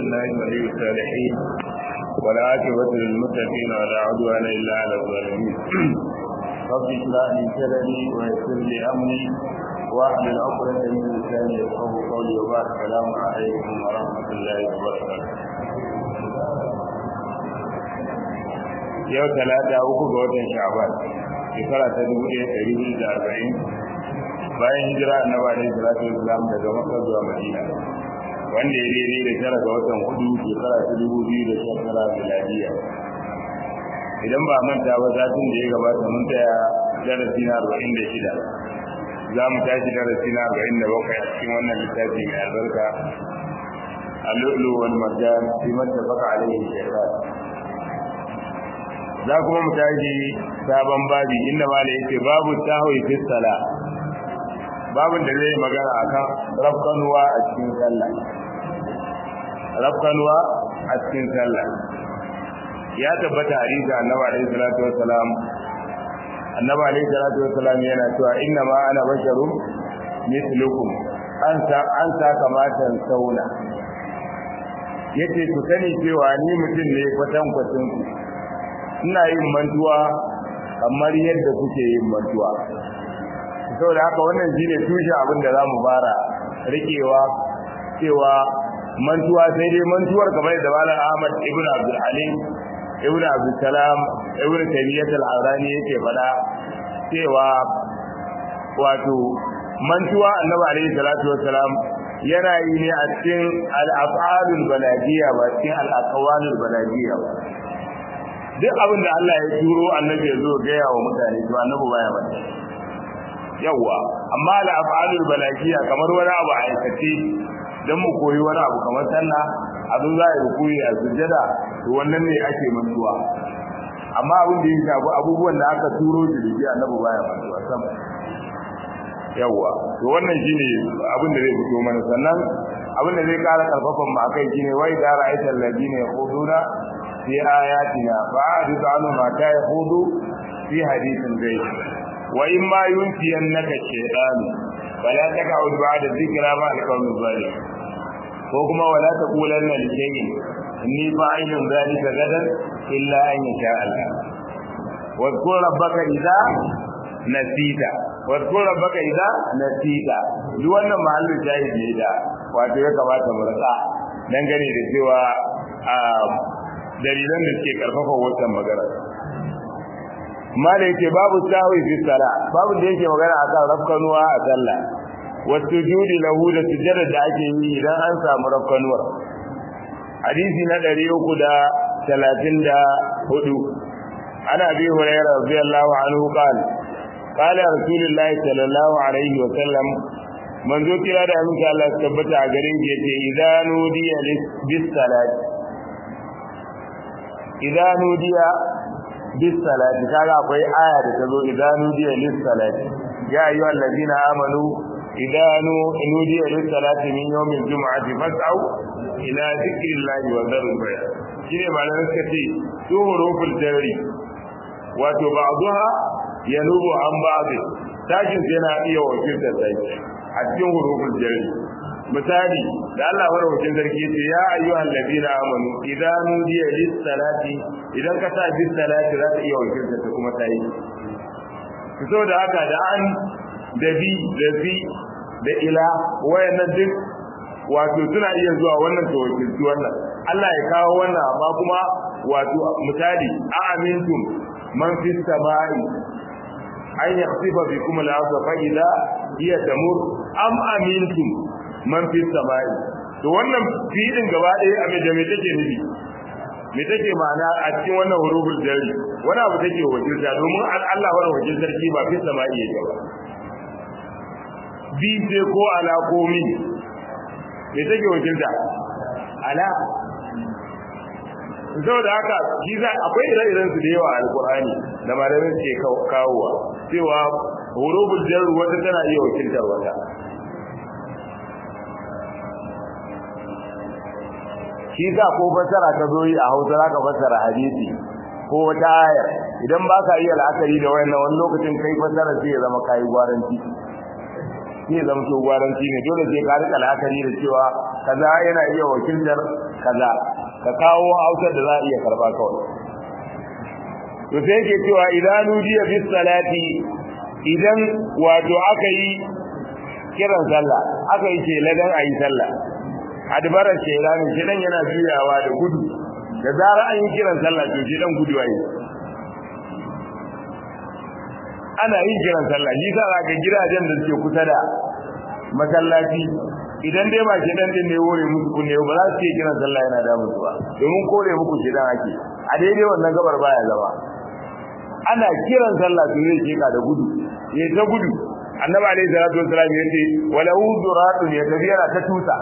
لله ولي الصالحين ولا عاقبة للمتقين ولا عدوان إلا على الظالمين رب اشرح لي صدري ويسر لي أمري واحلل عقدة من لساني يفقهوا قولي وبعد السلام عليكم ورحمة الله وبركاته yau talata uku ga watan sha'ban shekara ta dubu ɗaya ɗari biyu da arba'in bayan hijira annabi alaihi salatu wasalam daga makka zuwa madina wanda ya daidai da tara ga watan hudu shekara ta dubu biyu da sha tara miladiya idan ba manta ba satin da ya gabata mun tsaya darasi na arba'in da shida za mu tashi darasi na arba'in da bakwai a cikin wannan littafi mai albarka اللؤلؤ والمرجان فيما اتفق عليه الشيخان za kuma mu tashi sabon babi inda ma da yake babu tahwi fi sala babin da zai magana akan rafkanuwa a cikin sallah rafkanuwa a cikin sallah ya tabbata hadisi annabi alaihi salatu wassalam annabi alaihi salatu wassalam yana cewa inna ma ana basharun mislukum an sa an sa kamatan sauna yace ku sani cewa ni mutum ne kwatan kwatan ku ina yin mantuwa kamar yadda kuke yin mantuwa saboda haka wannan shine tushen abin da zamu fara rikewa cewa mantuwa sai dai mantuwar kamar da Malam Ahmad ibn Abdul Alim ibn Abdul Salam ibn Taymiyyah al-Harani yake faɗa cewa wato mantuwa Annabi alaihi salatu wassalam yana yi ne a cikin al-af'alul balagiyya ba cikin al-aqwalul balagiyya ba duk abin da Allah ya turo annabi ya zo gaya wa mutane to annabi baya bane yawa amma la af'alul balagiya kamar wani abu a aikace dan mu koyi wani abu kamar sallah abin za a yi koyi a sujjada to wannan ne ake mantuwa amma abin da ya shafi abubuwan da aka turo da jiki annabi baya mantuwa sam yawa to wannan shine abin da zai fito mana sannan abin da zai kara karfafan mu akai shine wai da ra'aytal ladina yaquluna في آياتنا فأعرض عنهم حتى يخوضوا في حديث غير وإما ينسينك الشيطان فلا تقعد بعد الذكرى مع القوم الظالمين وكما ولا تقولن لشيء إني فاعل ذلك غدا إلا أن يشاء الله واذكر ربك إذا نسيت واذكر ربك إذا نسيت duk wannan mahallin shahid ne da wato ya kamata mu rasa dangane da cewa dalilan da suke karfafa wannan magana mala yake babu sahwi fi sala babu da yake magana akan rafkanuwa a sallah wasu judi lahu da sujjada da ake yi idan an samu rafkanuwar hadisi na 334 ana bi hurairah radiyallahu anhu qala qala rasulullahi sallallahu alaihi wa sallam manzo kira da aminci Allah tabbata a garin yace idanu diya bis salati idan nudiya bis salati kaga akwai aya da tazo idan nudiya lis salati ya ayu allazina amanu idan nudiya lis salati min yawmil jum'ati fas'au ila dhikrillahi wa dharul bay shine malamin suka ce su huruful jarri wato ba'daha yanubu an ba'd tashin yana iya wakiltar sai a cikin huruful jarri misali da Allah madaukakin sarki ce ya ayyuhal ladina amanu idan nudiya lis salati idan ka sa bis salati za ta iya wakilta ta kuma tayi to da haka da an da bi da fi da ila wayannan duk wato suna iya zuwa wannan to wakilci wannan Allah ya kawo wannan amma kuma wato misali a amintum man fis samai an yakhsifa bikum al-ardha fa idha hiya tamur am amintum man fi samai to wannan fi'ilin gaba ɗaya a da me take nufi me take ma'ana a cikin wannan huruful jari wani abu take wakilta domin Allah wani wakil sarki ba fi samai yake ba bi ce ko ala ko min me take wakilta ala saboda haka shi za akwai ire-iren su da yawa a alkur'ani da malamin ke kawowa cewa huruful jarru wata tana iya wakiltar wata shi sa ko fasara ka zo yi a hausa za ka fasara hadisi ko wata ayar idan ba ka iya la'akari da wayannan wani lokacin kai fasara sai ya zama kayi gwaranci sai ya zama to gwaranci ne dole sai ka rika la'akari da cewa kaza yana iya wakiltar kaza ka kawo hausar da za a iya karba kawai to sai yake cewa idan nudiya bis salati idan wato aka yi kiran sallah aka yi ce ladan ayi sallah adbarar shaytani shedan yana juyawa da gudu da zarar an yi kiran sallah to shedan gudu ayi ana yin kiran sallah shi sa ga gidajen da suke kusa da masallaci idan dai ba shedan din ne wore musu kunne ba za su yi kiran sallah yana da musu ba domin kore muku shedan ake a daidai wannan gabar baya zama ana kiran sallah to zai keka da gudu ya ta gudu annabi alaihi salatu wasallam ya ce wala uduratun ya tafiyara ta tusa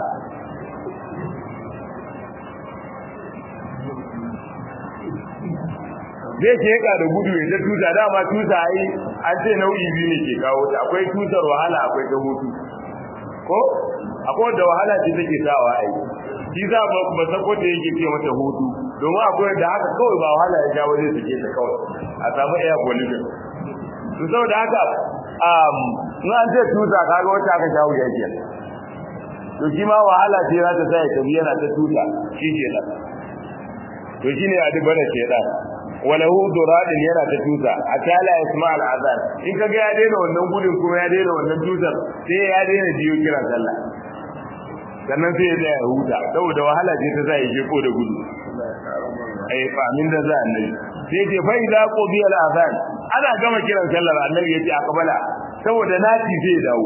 zai keka da gudu ya ta tusa dama tusa ai an ce nau'i biyu ne ke kawo ta akwai tusar wahala akwai ta hutu ko akwai da wahala ce take sawa ai shi za ba ba sako da yake ce mata hutu domin akwai da haka kawai ba wahala ya jawo zai sake ta kawai a samu air pollution to saboda haka um in an ce tusa kaga wata aka jawo ya ke to shi ma wahala ce za ta sa ya tafi yana ta tusa shi ke nan to shine a duk bane ke dan walahu duradin yana ta tusa a tala isma al azan in kaga ya daina wannan gudun kuma ya daina wannan tusar sai ya daina jiyo kiran sallah sannan sai ya tsaya ya huta saboda wahala ce ta sa ya je ko da gudu ai fa min da za annabi sai ce fa idza qudiya al azan ana gama kiran sallar annabi yace akbala saboda nati zai dawo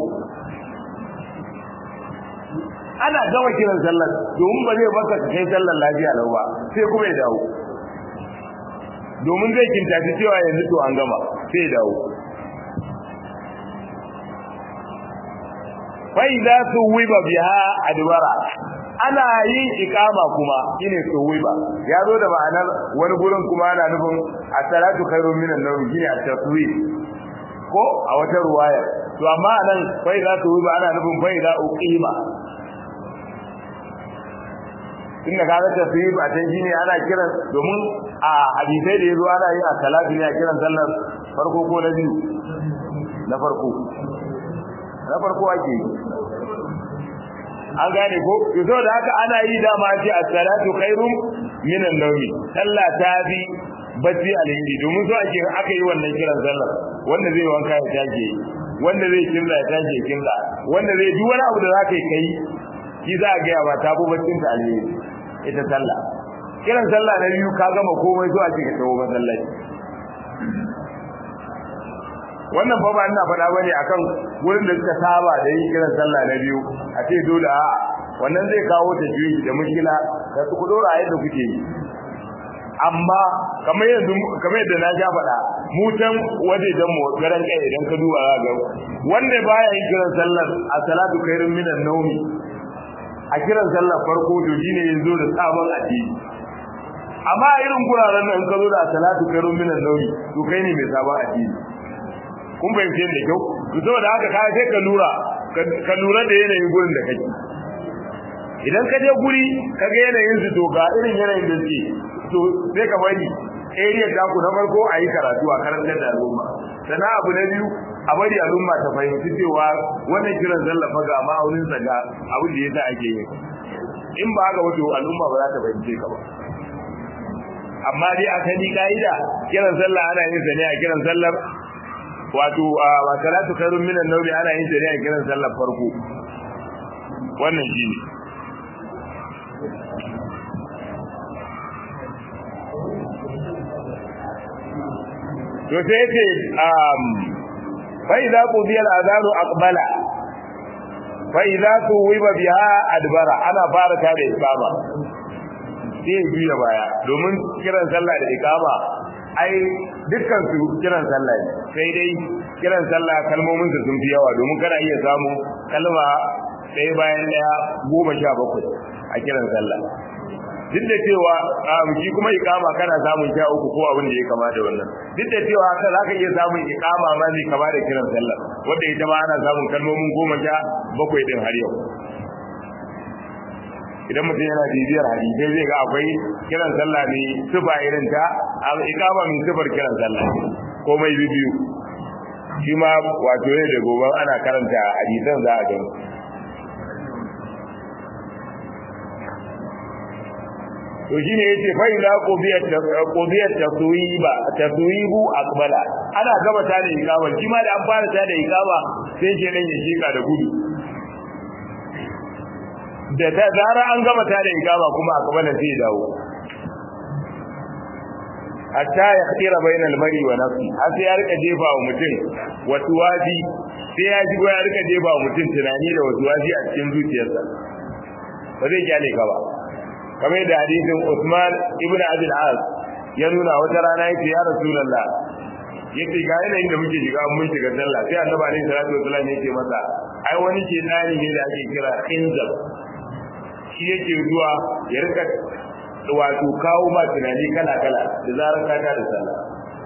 ana gama kiran sallar domin ba zai baka kai sallar lafiya lau ba sai kuma ya dawo domin zai kintaci cewa yanzu to an gama sai dawo fa idza suwiba biha adbara ana yin ikama kuma shine suwiba ya zo da ma'anar wani gurin kuma ana nufin as-salatu khairun minan nawm shine at-taswib ko a wata ruwaya to amma anan fa idza suwiba ana nufin fa idza uqima inda kaga taswib a can shine ana kiran domin a hadisai da yazo ana yin as-salatu ne a kiran sallar farko ko na biyu na farko na farko ake yi an gane ko yazo da haka ana yi dama ce as-salatu khairum min an-nawmi sallah ta bi bacci alheri domin so ake aka yi wannan kiran sallar wanda zai wanka ya tashi wanda zai kinda ya tashi kinda wanda zai duk wani abu da zaka yi kai shi za a ga ba ta bu baccin ta alheri ita sallah kiran sallah na biyu ka gama komai so ake ka tawo masallaci wannan fa ba ina faɗa bane akan wurin da suka saba da yin kiran sallah na biyu a ce dole a wannan zai kawo ta juyi da mushkila da su ku dora yadda kuke yi amma kamar yanzu kamar yadda na ja faɗa mu can waje dan mu garan kai idan ka duba za ga wanda baya yin kiran sallar a salatu khairun minan nawmi a kiran sallar farko to shine yanzu da sabon addini amma irin guraren nan ka zo da salatu khairun minan nawmi to kai ne mai sabon addini kun fahimce da kyau to saboda haka ka sai ka lura ka lura da yanayin gurin da kake idan ka je guri ka ga yanayin su to ga irin yanayin da suke to sai ka bari area ta ku na farko a yi karatu a karantar da al'umma sannan abu na biyu a bari al'umma ta fahimci cewa wannan kiran zallafa ga ma'aunin sa ga abin da yasa ake yi in ba haka wato al'umma ba za ta fahimce ka ba amma dai a sani ka'ida kiran sallah ana yin sa ne a kiran sallar wato wa salatu khairun minan nawmi ana yin ta ne a kiran sallar farko wannan shine to sai yace um fa idza qudiya al-adhanu aqbala fa idza tuwiba biha adbara ana fara ta da ikama sai biya baya domin kiran sallah da ikama ai dukkan su kiran sallah ne sai dai kiran sallah kalmomin su sun fi yawa domin kana iya samu kalma ɗaya bayan ɗaya goma sha bakwai a kiran sallah duk da cewa shi kuma ikama kana samun sha uku ko abin da ya kama da wannan duk da cewa haka za ka iya samun ikama ma zai kama da kiran sallah wanda ita ma ana samun kalmomin goma sha bakwai din har yau idan mutum yana bibiyar hadisai zai ga akwai kiran sallah ne sufa irin ta ikama min sufar kiran sallah komai biyu shi ma wato ne da gobe ana karanta hadisan za a gani to shine yace fa ila qudiyat qudiyat taswiba taswibu aqbala ana gaba ta da ikama shi ma da an fara ta da ikama sai ke nan ya shika da gudu da ta zara an gama ta da ikama kuma aqbala sai ya dawo hatta ya khira bainal mari wa nafsi har sai ya rika jefa wa mutum wasu waji sai ya ji ya rika jefa wa mutum tunani da wasu waji a cikin zuciyarsa ba zai kyale ka ba kamar da hadisin Usman ibn Abi al-As ya nuna wata rana yake ya Rasulullah yace ga yanayin da muke shiga mun shiga sallah sai Annabi alaihi salatu wasallam yake masa ai wani ke tsari ne da ake kira khinzab shi yake zuwa ya rika wato kawo ma tunani kala kala da zarar ka ta da sallah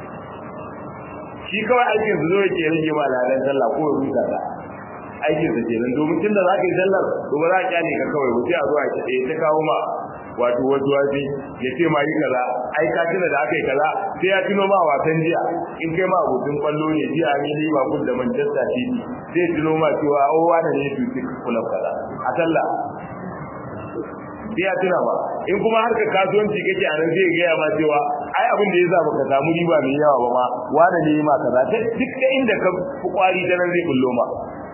shi kawai aikin su zo yake rage ma ladan sallah ko ya rusa ta aikin sa kenan domin tunda za ka yi sallar to ba za ka kyale ka kawai wuce a zuwa ya ta kawo ma wato wasu waje ya ce ma yi kaza ai ka tuna da aka yi kaza sai ya tuno ma wasan jiya in kai ma abokin kwallo ne jiya ne Liverpool da Manchester City sai ya tuno ma cewa o wani ne su ci kula kaza a sallah sai ya tuna ba in kuma harka kasuwanci kake a nan zai gaya ma cewa ai abin da ya sa baka samu riba mai yawa ba ma wani ne ma kaza duk da inda ka fi kwari ta nan zai bullo ma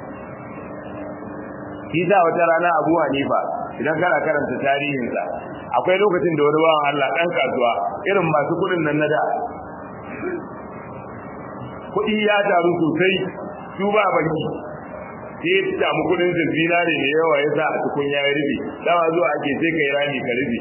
shi sa wata rana Abu Hanifa idan kana karanta tarihinsa akwai lokacin da wani bawan Allah dan kasuwa irin masu kudin nan na da kudi ya taru sosai su ba banki sai ya samu kudin sa zinare da yawa ya sa a cikin ya rufe dama zuwa ake sai kai rami ka rufe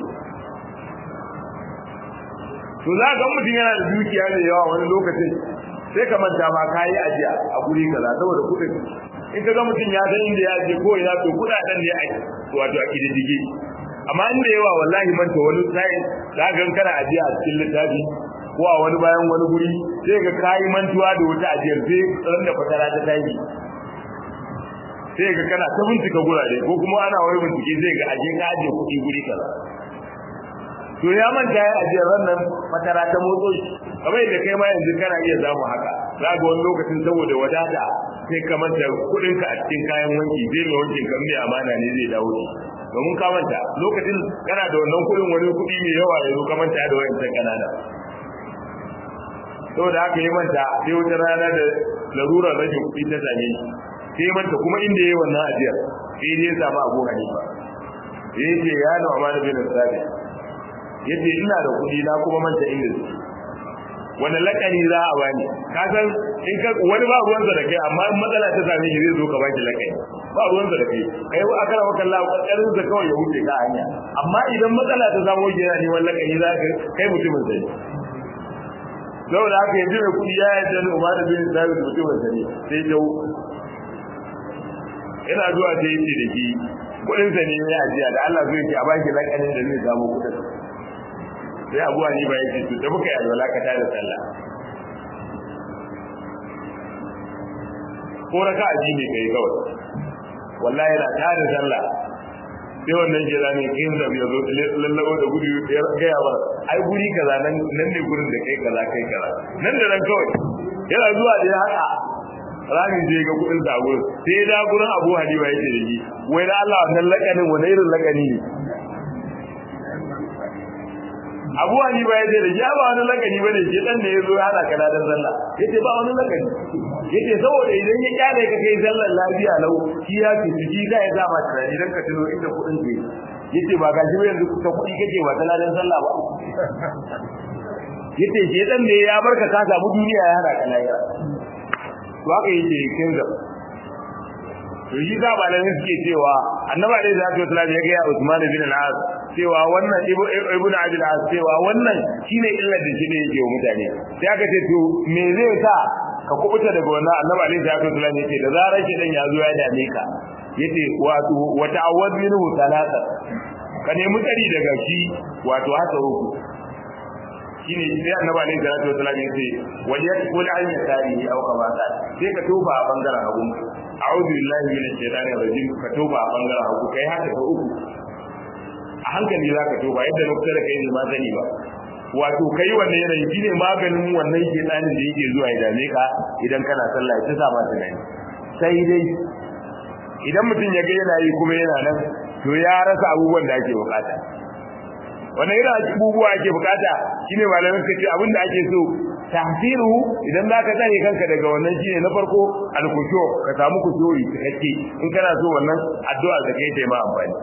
to za ga mutum yana da dukiya da yawa wani lokacin sai ka manta ma kayi ajiya a guri kaza saboda kudin in ka ga mutum ya san inda ya je ko ina to kudaden ne a wato a kididdige amma inda yawa wallahi manta wani sai za ga kana ajiya a cikin littafi ko a wani bayan wani guri sai ga kayi mantuwa da wata ajiyar sai ran da fatara ta tashi sai ga kana ta bincika gurare ko kuma ana wani bincike zai ga aje ka aje kuɗi guri kaza to ya manta ya ajiyar nan fatara ta motso shi kamar yadda kai ma yanzu kana iya zamu haka za ga wani lokacin saboda wadata sai ka manta kudin ka a cikin kayan wanki zai mai wankin kan mai amana ne zai dawo shi domin ka manta lokacin kana da wannan kudin wani kudi mai yawa ya zo ka manta da wayancan kanana saboda haka yi manta sai wata rana da larurar rashin kuɗi ta same shi sai manta kuma inda yayi wannan ajiyar sai dai ya samu abu hanifa sai ya ce ya na amana bin sabi yace ina da kuɗi na kuma manta inda su wani lakani za a bani ka san in ka wani ba ruwansa da kai amma in matsala ta same shi zai zo ka baki lakani ba ruwansa da kai kai wa akara maka Allah kokarin sa kawai ya wuce ka hanya amma idan matsala ta samu shi yana neman lakani za ka kai mutumin sai saboda haka yanzu mai kudi ya yi dan Umar bin Sabit mutumin sa ne sai dau ina zuwa ta yi da shi kudin sa ne ya ajiya da Allah zai ce a baki lakanin da zai samu kudin sai abuwa ni ba yake su da muka yi alwala ka tada sallah ko raka aji ne kai kawai wallahi na tada sallah sai wannan ke zane kin da ya zo lallabo da gudu ya gaya ba ai guri kaza nan nan ne gurin da kai kaza kai kaza nan da nan kawai yana zuwa da ya haka rami je ga kudin da gurin sai da gurin Abu Hanifa yake da shi wai da Allah wannan lakanin wani irin lakani ne Abu Hanifa ya ce da ya ba wani lakani bane shi dan da yazo ya hada kana dan sallah yace ba wani lakani yace saboda idan ya kyale ka kai sallar lafiya lau shi ya ce shi zai za ma tunani dan ka tuno inda kudin ke yace ba gaji ba yanzu ta kudi kake ba ta ladan sallah ba yace shi dan ne ya barka ka samu duniya ya hada ka lafiya to haka yake kin ga to shi za ba nan suke cewa annabi alaihi salatu wasallam ya ga Usman bin al-As cewa wannan ibnu abi al-As cewa wannan shine illar da shi ne yake wa mutane sai aka ce to me zai sa ka kubuta daga wannan annabi alaihi salatu wasallam yace da zarar shi dan ya zo ya dame ka yace wato wa ta'awwad minhu talata ka nemi tsari daga shi wato haka uku shine sai annabi alaihi salatu wasallam yace wa yakul an yasari aw kama ta sai ka tofa a bangaren hagu a'udhu billahi minash shaitanir rajim ka tofa a bangaren hagu kai haka ka uku a hankali za ka tofa yadda na kusa da kai ne ma sani ba wato kai wannan yanayi shine maganin wannan shedanin da yake zuwa ya dame ka idan kana sallah ya sa ma tunani sai dai idan mutum ya ga yana yi kuma yana nan to ya rasa abubuwan da ake bukata wannan irin abubuwa ake bukata shine malamin suka ce abinda ake so tahsiru idan zaka tsare kanka daga wannan shine na farko alkushu ka samu kushuri cikakke in kana so wannan addu'a da kai ta ma amfani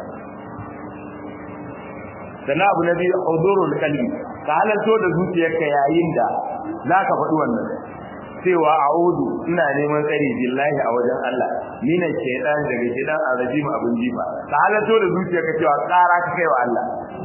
sannan abu na biyu hudurul qalbi ka halarto da zuciyarka yayin da zaka faɗi wannan cewa a'udu ina neman tsari billahi a wajen Allah ni ne shaytan daga shaytan arajim abin jifa ka halarto da zuciyarka cewa tsara ka kai wa Allah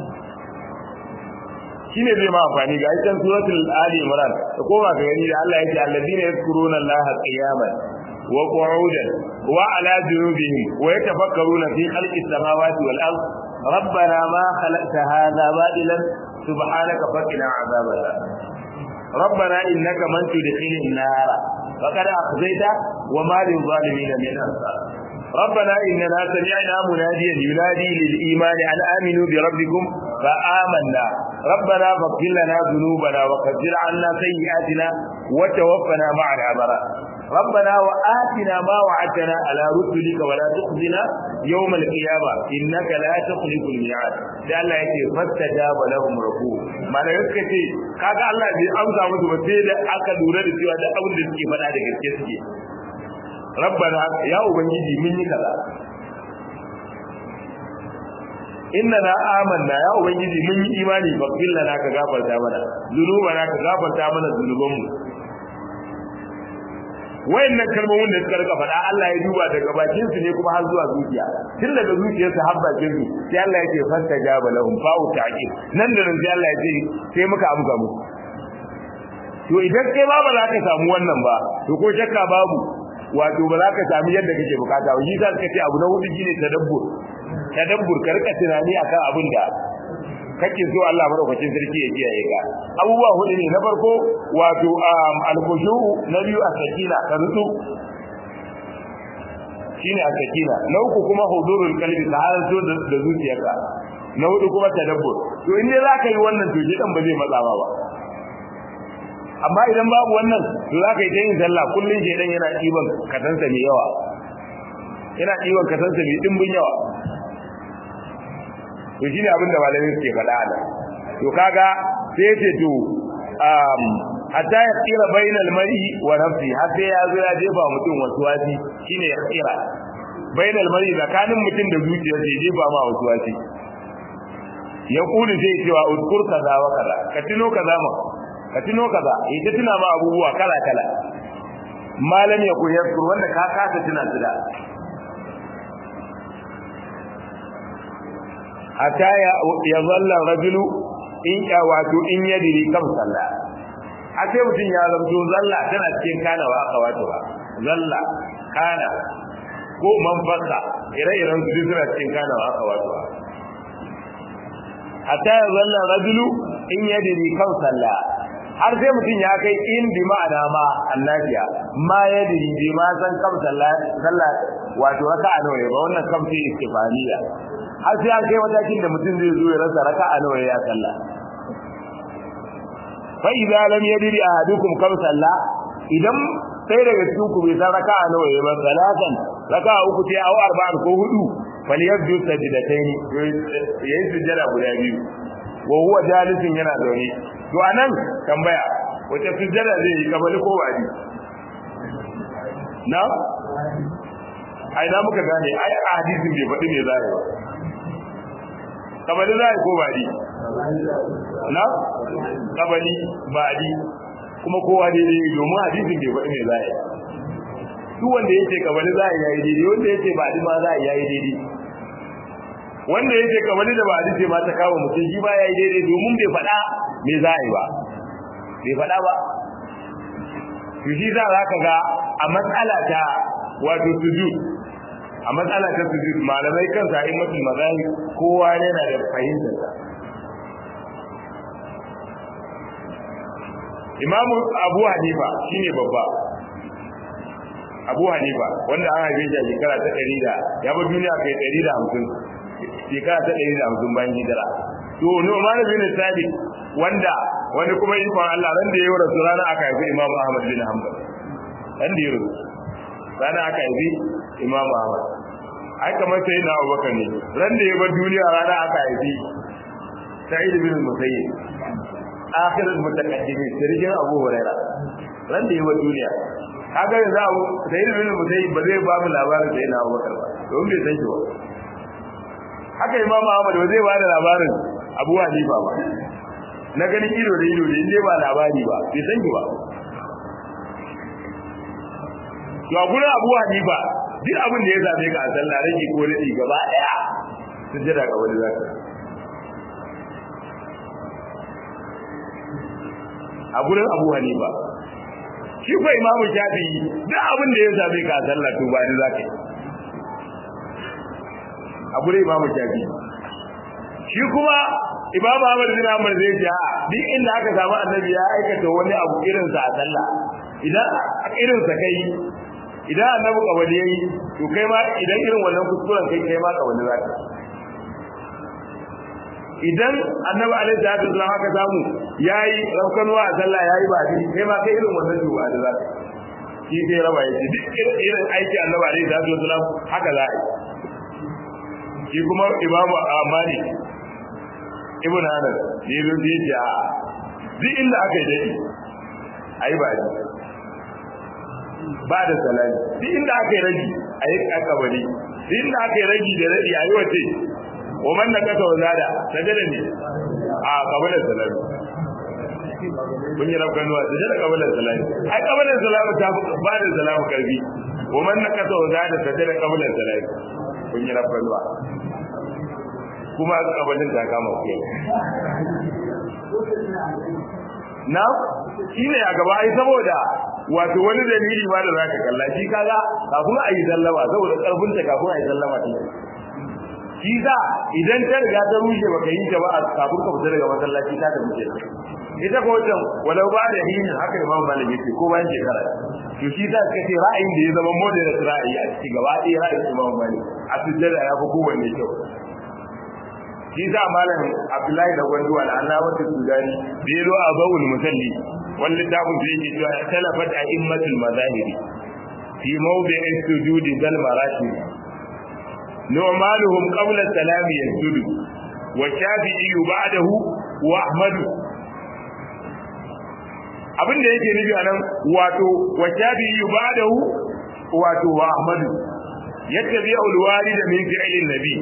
shine zai ma amfani ga aikin suratul ali imran da koma ga gani da Allah yake alladina yazkuruna allaha qiyaman wa qu'udan wa ala junubihim wa yatafakkaruna fi khalqis samawati wal ard ربنا ما خلقت هذا باطلا سبحانك فقنا عذاب النار ربنا انك من تدخل النار فقد اخزيته وما للظالمين من انصار ربنا اننا سمعنا مناديا ينادي للايمان ان امنوا بربكم فآمنا ربنا فاغفر لنا ذنوبنا وكفر عنا سيئاتنا وتوفنا مع الأبرار ربنا وآتنا ما وعدتنا على رسلك ولا تخزنا يوم القيامة إنك لا تخلف الميعاد da Allah yake fastajaba lahum rabbuhum mana yake ce kaga Allah bai amsa musu ba sai da aka lura da cewa da abin da suke faɗa da gaske suke rabbana ya ubangiji mun yi kaza inna na amanna ya ubangiji mun yi imani faghfir lana ka gafarta mana zunubana ka gafarta mana zunubanmu wayannan kalmomin da suka rika faɗa Allah ya duba daga bakin su ne kuma har zuwa zuciya tun daga zuciyarsa har bakin su sai Allah ya ce fanta jaba lahum fa'u ta'qib nan da nan sai Allah ya ce sai muka amsa musu to idan kai ba ba za ka samu wannan ba to ko shakka babu wato ba za ka sami yadda kake bukata ba shi za ka ce abu na hudu shine tadabbur tadabbur ka rika tunani akan abin da kake so Allah madaukakin sarki ya kiyaye ka abubuwa hudu ne na farko wato al-khushu na biyu as-sakina ka rutsu shine as-sakina na uku kuma hudurul qalbi ka halarto da zuciyarka na hudu kuma tadabbur to in dai zaka yi wannan to jidan ba zai matsa ba amma idan babu wannan to zaka yi ta yin sallah kullun shedan yana ɗiban katansa mai yawa yana ɗiban katansa mai dimbin yawa to shine abin da malamin suke faɗa nan to kaga sai yace to um hatta ya tsira bainal mar'i wa nafsi har sai ya zo ya jefa mutum wasu wasi shine ya tsira bainal mar'i tsakanin mutum da zuciyar sai jefa ma wasu wasi ya kuli sai cewa udkur kaza wa kaza ka tuno kaza ma ka tuno kaza eh ta tuna ma abubuwa kala kala malam ya ku yaskur wanda ka kasa tuna su da hatta ya zalla rajulu in ya wato in yadiri kam sallah a sai mutum ya zamto zalla tana cikin kana wa aka wato ba zalla kana ko man fasa ire-iren su suna cikin kana wa aka wato ba hatta ya zalla rajulu in yadiri kam sallah har sai mutum ya kai in bi ma'ana ma annabiya ma yadiri bi ma san kam sallah sallah wato raka'a nawa ba wannan kam sai istifaniya har sai an kai matakin da mutum zai zo ya rasa raka'a nawa ya salla fa idza lam yadri ahadukum kam salla idan sai daga cikin ku bai san raka'a nawa ya ba salatan raka'a uku ce au arba'an ko hudu falyabdu sajdatayn yayin sujjada guda biyu wa huwa jalisin yana zaune to anan tambaya wace sujjada zai yi kabali ko wadi na ai na muka gane ai a hadisin bai faɗi me za ba kabali za ko baɗi na kabali baɗi kuma kowa daidai domin hadisin bai faɗi mai za yi duk wanda ya ce kabali za a yayi daidai wanda ya ce baɗi ma za a yayi daidai wanda ya ce kabali da baɗi ce ma ta kawo mutum shi ba ya yi daidai domin bai faɗa me za a yi ba bai faɗa ba to shi za ka ga a matsala ta wato sujud a matsala ta sujud malamai kan sa mafi mazani kowa yana da fahimtar sa Imam Abu Hanifa shine babba Abu Hanifa wanda an haife shi a shekara ta 100 da ya bar duniya kai 150 shekara ta 150 bayan hijira to Nu'man bin Sabit wanda wani kuma ikon Allah ran da yayi rasu rana aka haifi Imam Ahmad bin Hanbal ran da yayi rana aka haifi Imam Ahmad ai kamar sai na Abubakar ne ran da ya bar duniya rana aka haifi sa'id bin musayyib akhir al-mutaqaddimin sirrin abu huraira ran da yawa duniya kaga yanzu abu sa'id bin musayyib ba zai ba mu labarin sai na abubakar ba don bai san shi ba haka imamu ahmad ba zai ba da labarin abu hanifa ba na ganin ido da ido da inda ba labari ba bai san shi ba to a gurin abu hanifa duk abin da ya zabe ka a sallah rage ko rage gaba daya sujjada ga wani zaka a gurin abu hanifa shi ko imamu shafi'i duk abin da ya zabe ka a sallah to ba ni zaka yi a gurin imamu shafi'i shi kuma Imam Ahmad bin Hanbal zai ce a duk inda aka samu annabi ya aikata wani abu irin sa a sallah idan irin sa kai idan annabi kawali yayi to kai ma idan irin wannan kuskuren kai kai ma kawali za ka idan annabi alaihi salatu wasallam aka samu yayi raukanwa a sallah yayi ba shi kai ma kai irin wannan to ba da za ka shi sai raba yake duk irin aiki annabi alaihi salatu wasallam haka za a yi shi kuma imamu amani ibn anas ne zo da yace a duk inda aka yi dadi ayi ba ji ba da salami duk inda aka yi raji ayi akabari duk inda aka yi raji da raji ayi wace wa man nakasa wa zada sajada ne a kabalar salami kun yi rafkan nuwa sajada kabalar salami ai kabalar salami ta ba da salamu karbi wa man nakasa wa zada sajada kabalar salami kun yi rafkan nuwa kuma kabalin ta kama ku na shine a gaba ai saboda wato wani dalili ma da zaka kalla shi kaga kafin a yi sallama saboda karfin ta kafin a yi sallama ta shi za idan ta riga ta rushe baka yi ta ba a kafin ka fita daga masallaci ta ta rushe ita ko wajen walau ba da yin haka imam malik yake ko bayan shekara to shi za ka ce ra'ayin da ya zama moderate ra'ayi a cikin gaba ɗaya ra'ayin imam malik a sujjada ya fi kowanne kyau shi za malam abdullahi da gwanduwa da allah wata sudani da ya zo a bawul musalli wani littafin da yake cewa talafat a immatul mazahiri fi mawdi'in sujudi bal marati nu'manuhum qabla salami yasjudu wa shafi'i ba'dahu wa ahmadu abin da yake nufi anan wato wa shafi'i ba'dahu wato wa ahmadu yattabi'u al-walid min fi'lin nabi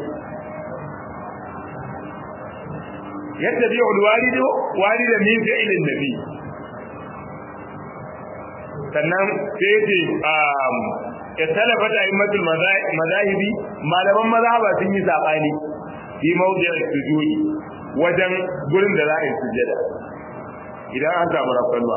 يتبع الوالد والد من فعل النبي sannan sai ce ya talafa da immatul mazahibi malaman mazhaba sun yi sabani fi mawdi'ar sujudi wajen gurin da za a yi sujjada idan an samu rafalwa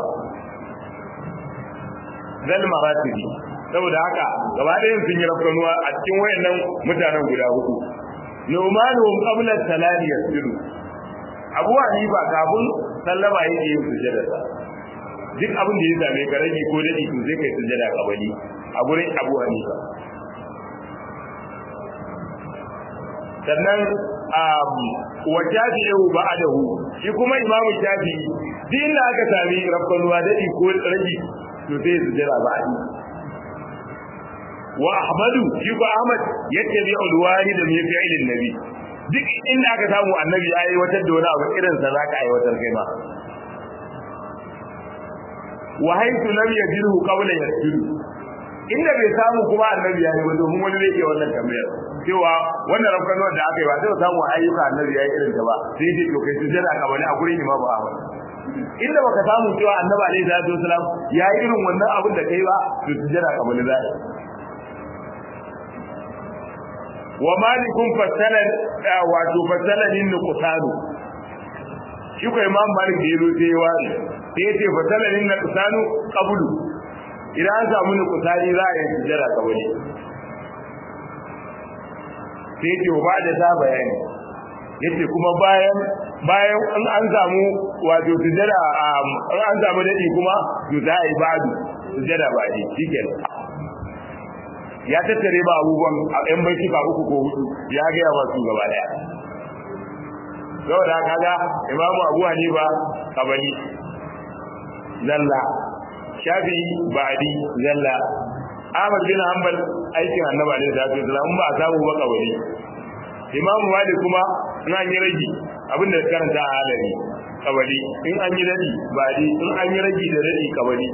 zal maratibi saboda haka gaba ɗayan sun yi rafalwa a cikin wayannan mutanen guda hudu nu'manuhum qabla salati yasjudu abu hanifa kafin sallama yake yin sujjada sa duk abin da ya same ka rage ko dadi to zai kai sujjada kabali a gurin abu hanifa sannan wa shafi'u ba'dahu shi kuma imamu shafi'i din da aka sami rabbanuwa dadi ko rage to sai sujjada ba'di wa ahmadu shi ko ahmad yattabi'u alwalid min fi'lin nabi duk inda aka samu annabi ya aiwatar da wani abu irin sa zaka aiwatar kai ma wa haythu lam yajidu qabla yasjudu inda bai samu kuma annabi ya yi ba domin wani zai iya wannan tambayar cewa wannan rafkanuwar da aka yi ba sai samu ayyuka annabi ya yi irin ta ba sai dai to kai sujjada ka bane a gurin imamu ahmad inda baka samu cewa annabi alaihi salatu wasalam ya yi irin wannan abin da kai ba to sujjada ka bane za wa malikun fasalan wato fasalanin nuqsanu shi ko imam malik da yazo sai wani sai yace fasalanin nuqsanu qablu idan an samu nuqsani za a yi sujjada ka wani sai yace wa ba'da ta bayani yace kuma bayan bayan in an samu wato sujjada in an samu dadi kuma to za a yi ba'du sujjada ba ne shikenan ya tattare ba abubuwan a ɗan baituka uku ko hudu ya gaya masu gaba daya saboda kaga imamu abu hanifa kabali zalla shafi ba'di zalla ahmad bin hanbal aikin annabi alaihi salatu wasallam ba a samu ba kabali imamu malik kuma na yi rage abin da karanta a halari kabali in an yi dadi badi in an yi ragi da dadi kabali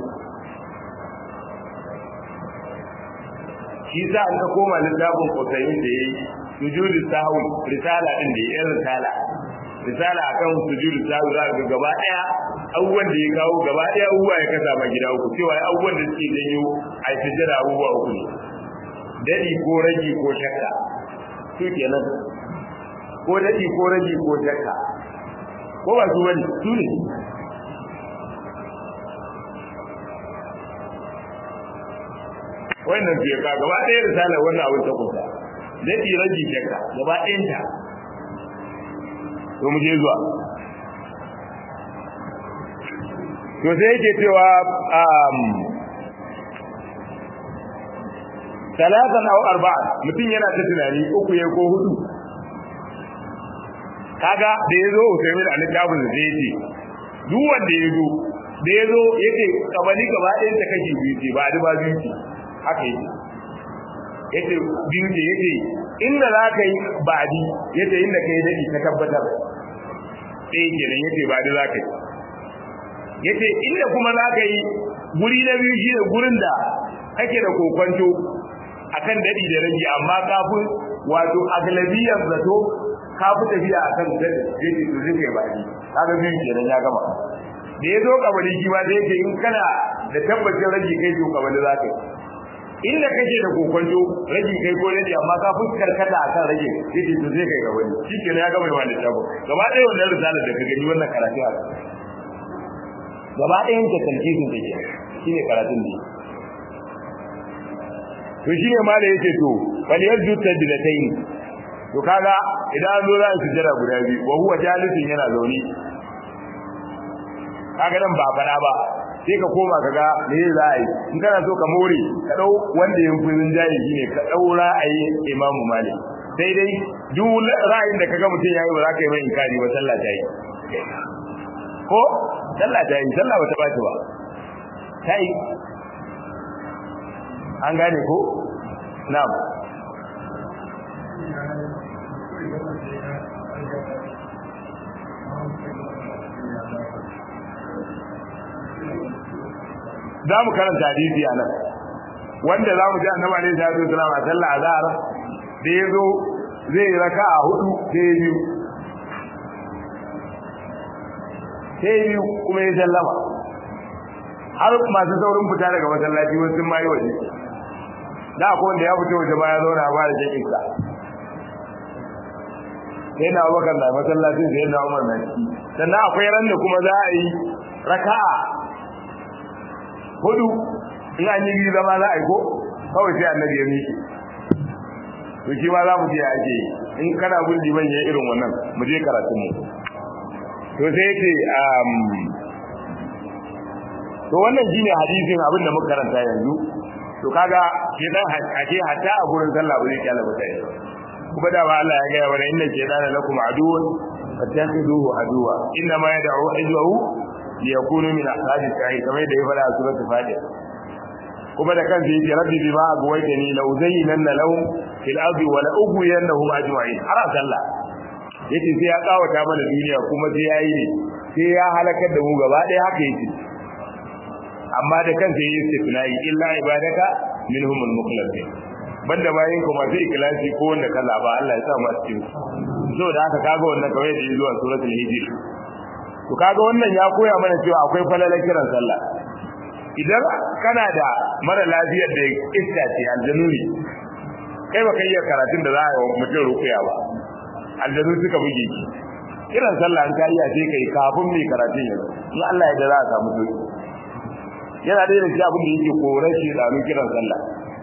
shi za an ka koma littafin kusayin da ya yi sujudu sahwi risala din da ya risala risala akan sujudu sahwi za ga gaba daya abubuwan da ya kawo gaba daya abubuwa ya kasa ma gida uku cewa abubuwan da suke janyo a sujjada abubuwa uku ne dadi ko ragi ko shakka su kenan ko dadi ko ragi ko shakka ko ba su bane su ne wannan ke ka gaba ɗaya risalar wannan abin ta kusa daɗi rage shakka gaba ɗayanta to mu je zuwa to sai yake cewa um talatan aw arba'a mutum yana ta tunani uku ya ko hudu kaga da yazo Usaimin a littafin da zai ce duk wanda yazo da yazo yake kabali gaba ɗayan ta kashi biyu ce ba ba biyu ce haka yake yace biyu ce yace inda za ka yi ba'di yace inda ka yi daɗi ka tabbatar ɗaya kenan yace ba'di za ka yi yace inda kuma za ka yi guri na biyu shi ne gurin da kake da kokonto akan daɗi da rage amma kafin wato aglabiyar zato ka fi tafiya akan daɗi yace to zai kai ba'di kaga biyu kenan ya gama da ya zo kabali shi ma da yake in kana da tabbacin rage kai to kabali za ka yi inda kake da kokonto rage kai ko rage amma ka fuskar kada akan rage yace to zai kai ga wani shikenan ya gama wannan tabo gaba ɗaya wannan risala da ka gani wannan karatu a gaba ɗayan ta talkisin da ke shine karatun ne to shine ma da yake to bal yarju tadlatayn to kaga idan zo za su jira guda biyu wa huwa jalisin yana zaune kaga nan ba fada ba sai ka koma ka ga me za a yi in kana so ka more ka dau wanda yin furin jayi shine ka dau ra'ayi Imam Malik sai dai duk ra'ayin da kaga mutum yayi ba za ka yi mai inkari ba sallah ta yi ko sallah ta yi sallah ba ta baci ba ta yi an gane ko na'am za mu karanta hadisi a nan wanda za mu ji annabi alaihi salatu wasallam a sallah azhar da yazo zai yi raka'a hudu sai biyu sai biyu kuma ya sallama har masu saurin fita daga masallaci wasu sun mayi waje da akwai wanda ya fito waje baya zauna ba da jakin sa sai na abubakar na masallacin sai na umar na ciki sannan akwai ran da kuma za a yi raka'a hudu in an yi biyu zama za a yi ko kawai sai annabi ya miƙe to shi ma za mu je ake in kana bin liman ya irin wannan mu je karatun mu to sai yake um to wannan shine hadisin abin da muka karanta yanzu to kaga shedan ake hatta a gurin sallah ba zai kyala ba sai kuma da ba Allah ya ga wa inna shaytana lakum aduwwun fattakhiduhu aduwa inna ma yad'u hizbahu liyakunu min ashabi sa'i kamar da ya fara a suratul fatiha kuma da kansa yake rabbi bima agwaytani la uzayyinanna lahum fil ardi wa la ughwiyannahum ajma'in har sallah yace sai ya kawata mana duniya kuma sai yayi ne sai ya halakar da mu gaba ɗaya haka yake amma da kansa yayi istifnai illa ibadaka minhumul mukhlasin banda bayin ku masu ikhlasi ko wanda ka zaba Allah ya sa mu a cikin so da haka kaga wannan kawai da zuwa suratul hijr to kaga wannan ya koya mana cewa akwai falalar kiran sallah idan kana da mara lafiyar da iska ce aljanu ne kai baka iya karatun da za a yi mutum rukuya ba aljanu suka buge ki kiran sallah an ka iya sai kai kafin mai karatun yanzu in Allah ya da za a samu sauki yana da yake abin da yake korar shi da kiran sallah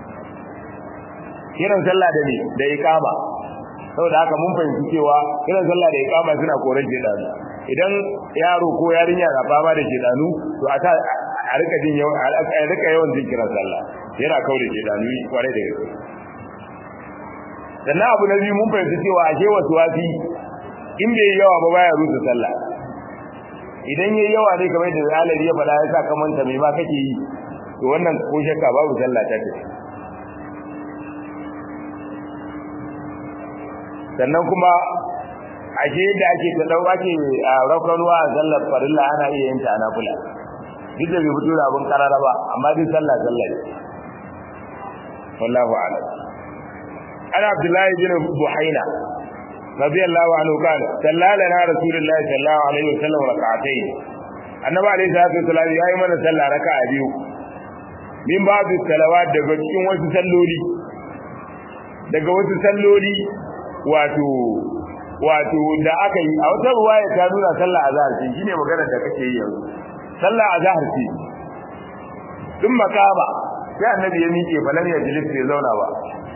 kiran sallah da ne da iqama saboda haka mun fahimci cewa kiran sallah da iqama suna korar shi da idan yaro ko yarinya na fama da shedanu to a ta a rika jin yawan a rika yawan jin kiran sallah yana kaure shedanu kwarai da gaske sannan abu na biyu mun fahimci cewa ashe wasu wasi in bai yawa ba baya rusa sallah idan yayi yawa ne kamar da alari ya faɗa ya sa kamanta mai ma kake yi to wannan ko shakka babu sallah ta tafi sannan kuma ashe da ake ta dau ake raukarwa a sallar farilla ana iya yin ta nafila duk da bai fito da abin karara ba amma duk sallah sallah ne wallahu a'lam ana abdullahi bin buhaina radiyallahu anhu kana sallalana rasulullahi sallallahu alaihi wasallam rak'atayn annabi alaihi salatu wasallam yayi mana sallah raka'a biyu min babu salawat daga cikin wasu salloli daga wasu salloli wato wato da aka yi a wata ruwaya ta nuna sallah azhar ce shine magana da kake yi yanzu sallah azhar ce dun makama sai annabi ya miƙe falan ya jilis bai zauna ba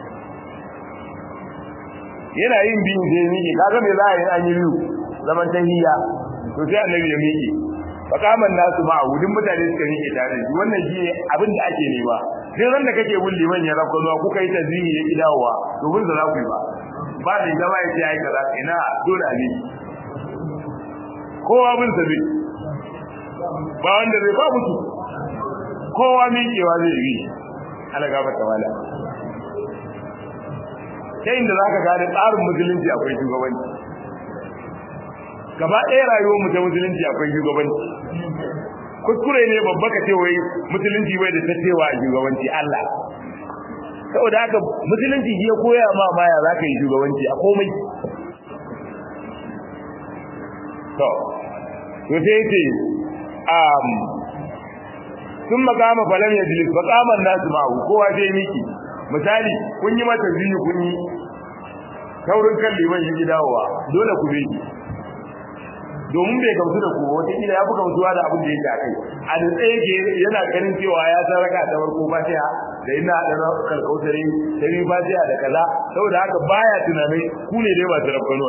yana yin biyu sai miƙe kaga me za a yi an yi biyu zaman tahiyya to sai annabi ya miƙe fakaman nasu ma a wudin mutane suka miƙe tare da wannan shi ne abin da ake nema sai ran da kake bin liman ya rafa zuwa kuka yi tazihi ya ki dawowa to bin za ku yi ba ba da zama ya ce ai kaza ina dole a miki kowa bin sa zai ba wanda zai ba mutu kowa miƙewa zai yi ala gaba ta wala ta inda za ka gane tsarin musulunci akwai shugabanci gaba ɗaya rayuwar mu ta musulunci akwai shugabanci kuskure ne babba ka ce wai musulunci bai da tattewa a shugabanci Allah saboda haka musulunci shi ya koya ma baya za ka yi shugabanci a komai to to sai ce um sun makama falan ya jilis makaman nasu ma'u kowa sai miki misali kun yi mata ziyu kun yi taurin kan liman shi gidawa dole ku beki domin bai gamsu da ku wata kila ya fi gamsuwa da abin da yake a kai a da tsaye ke yana ganin cewa ya san raka ta farko fatiha da ina da na kalkautare ta yi fatiha da kaza saboda haka baya tunanai ku ne dai ba su rafkano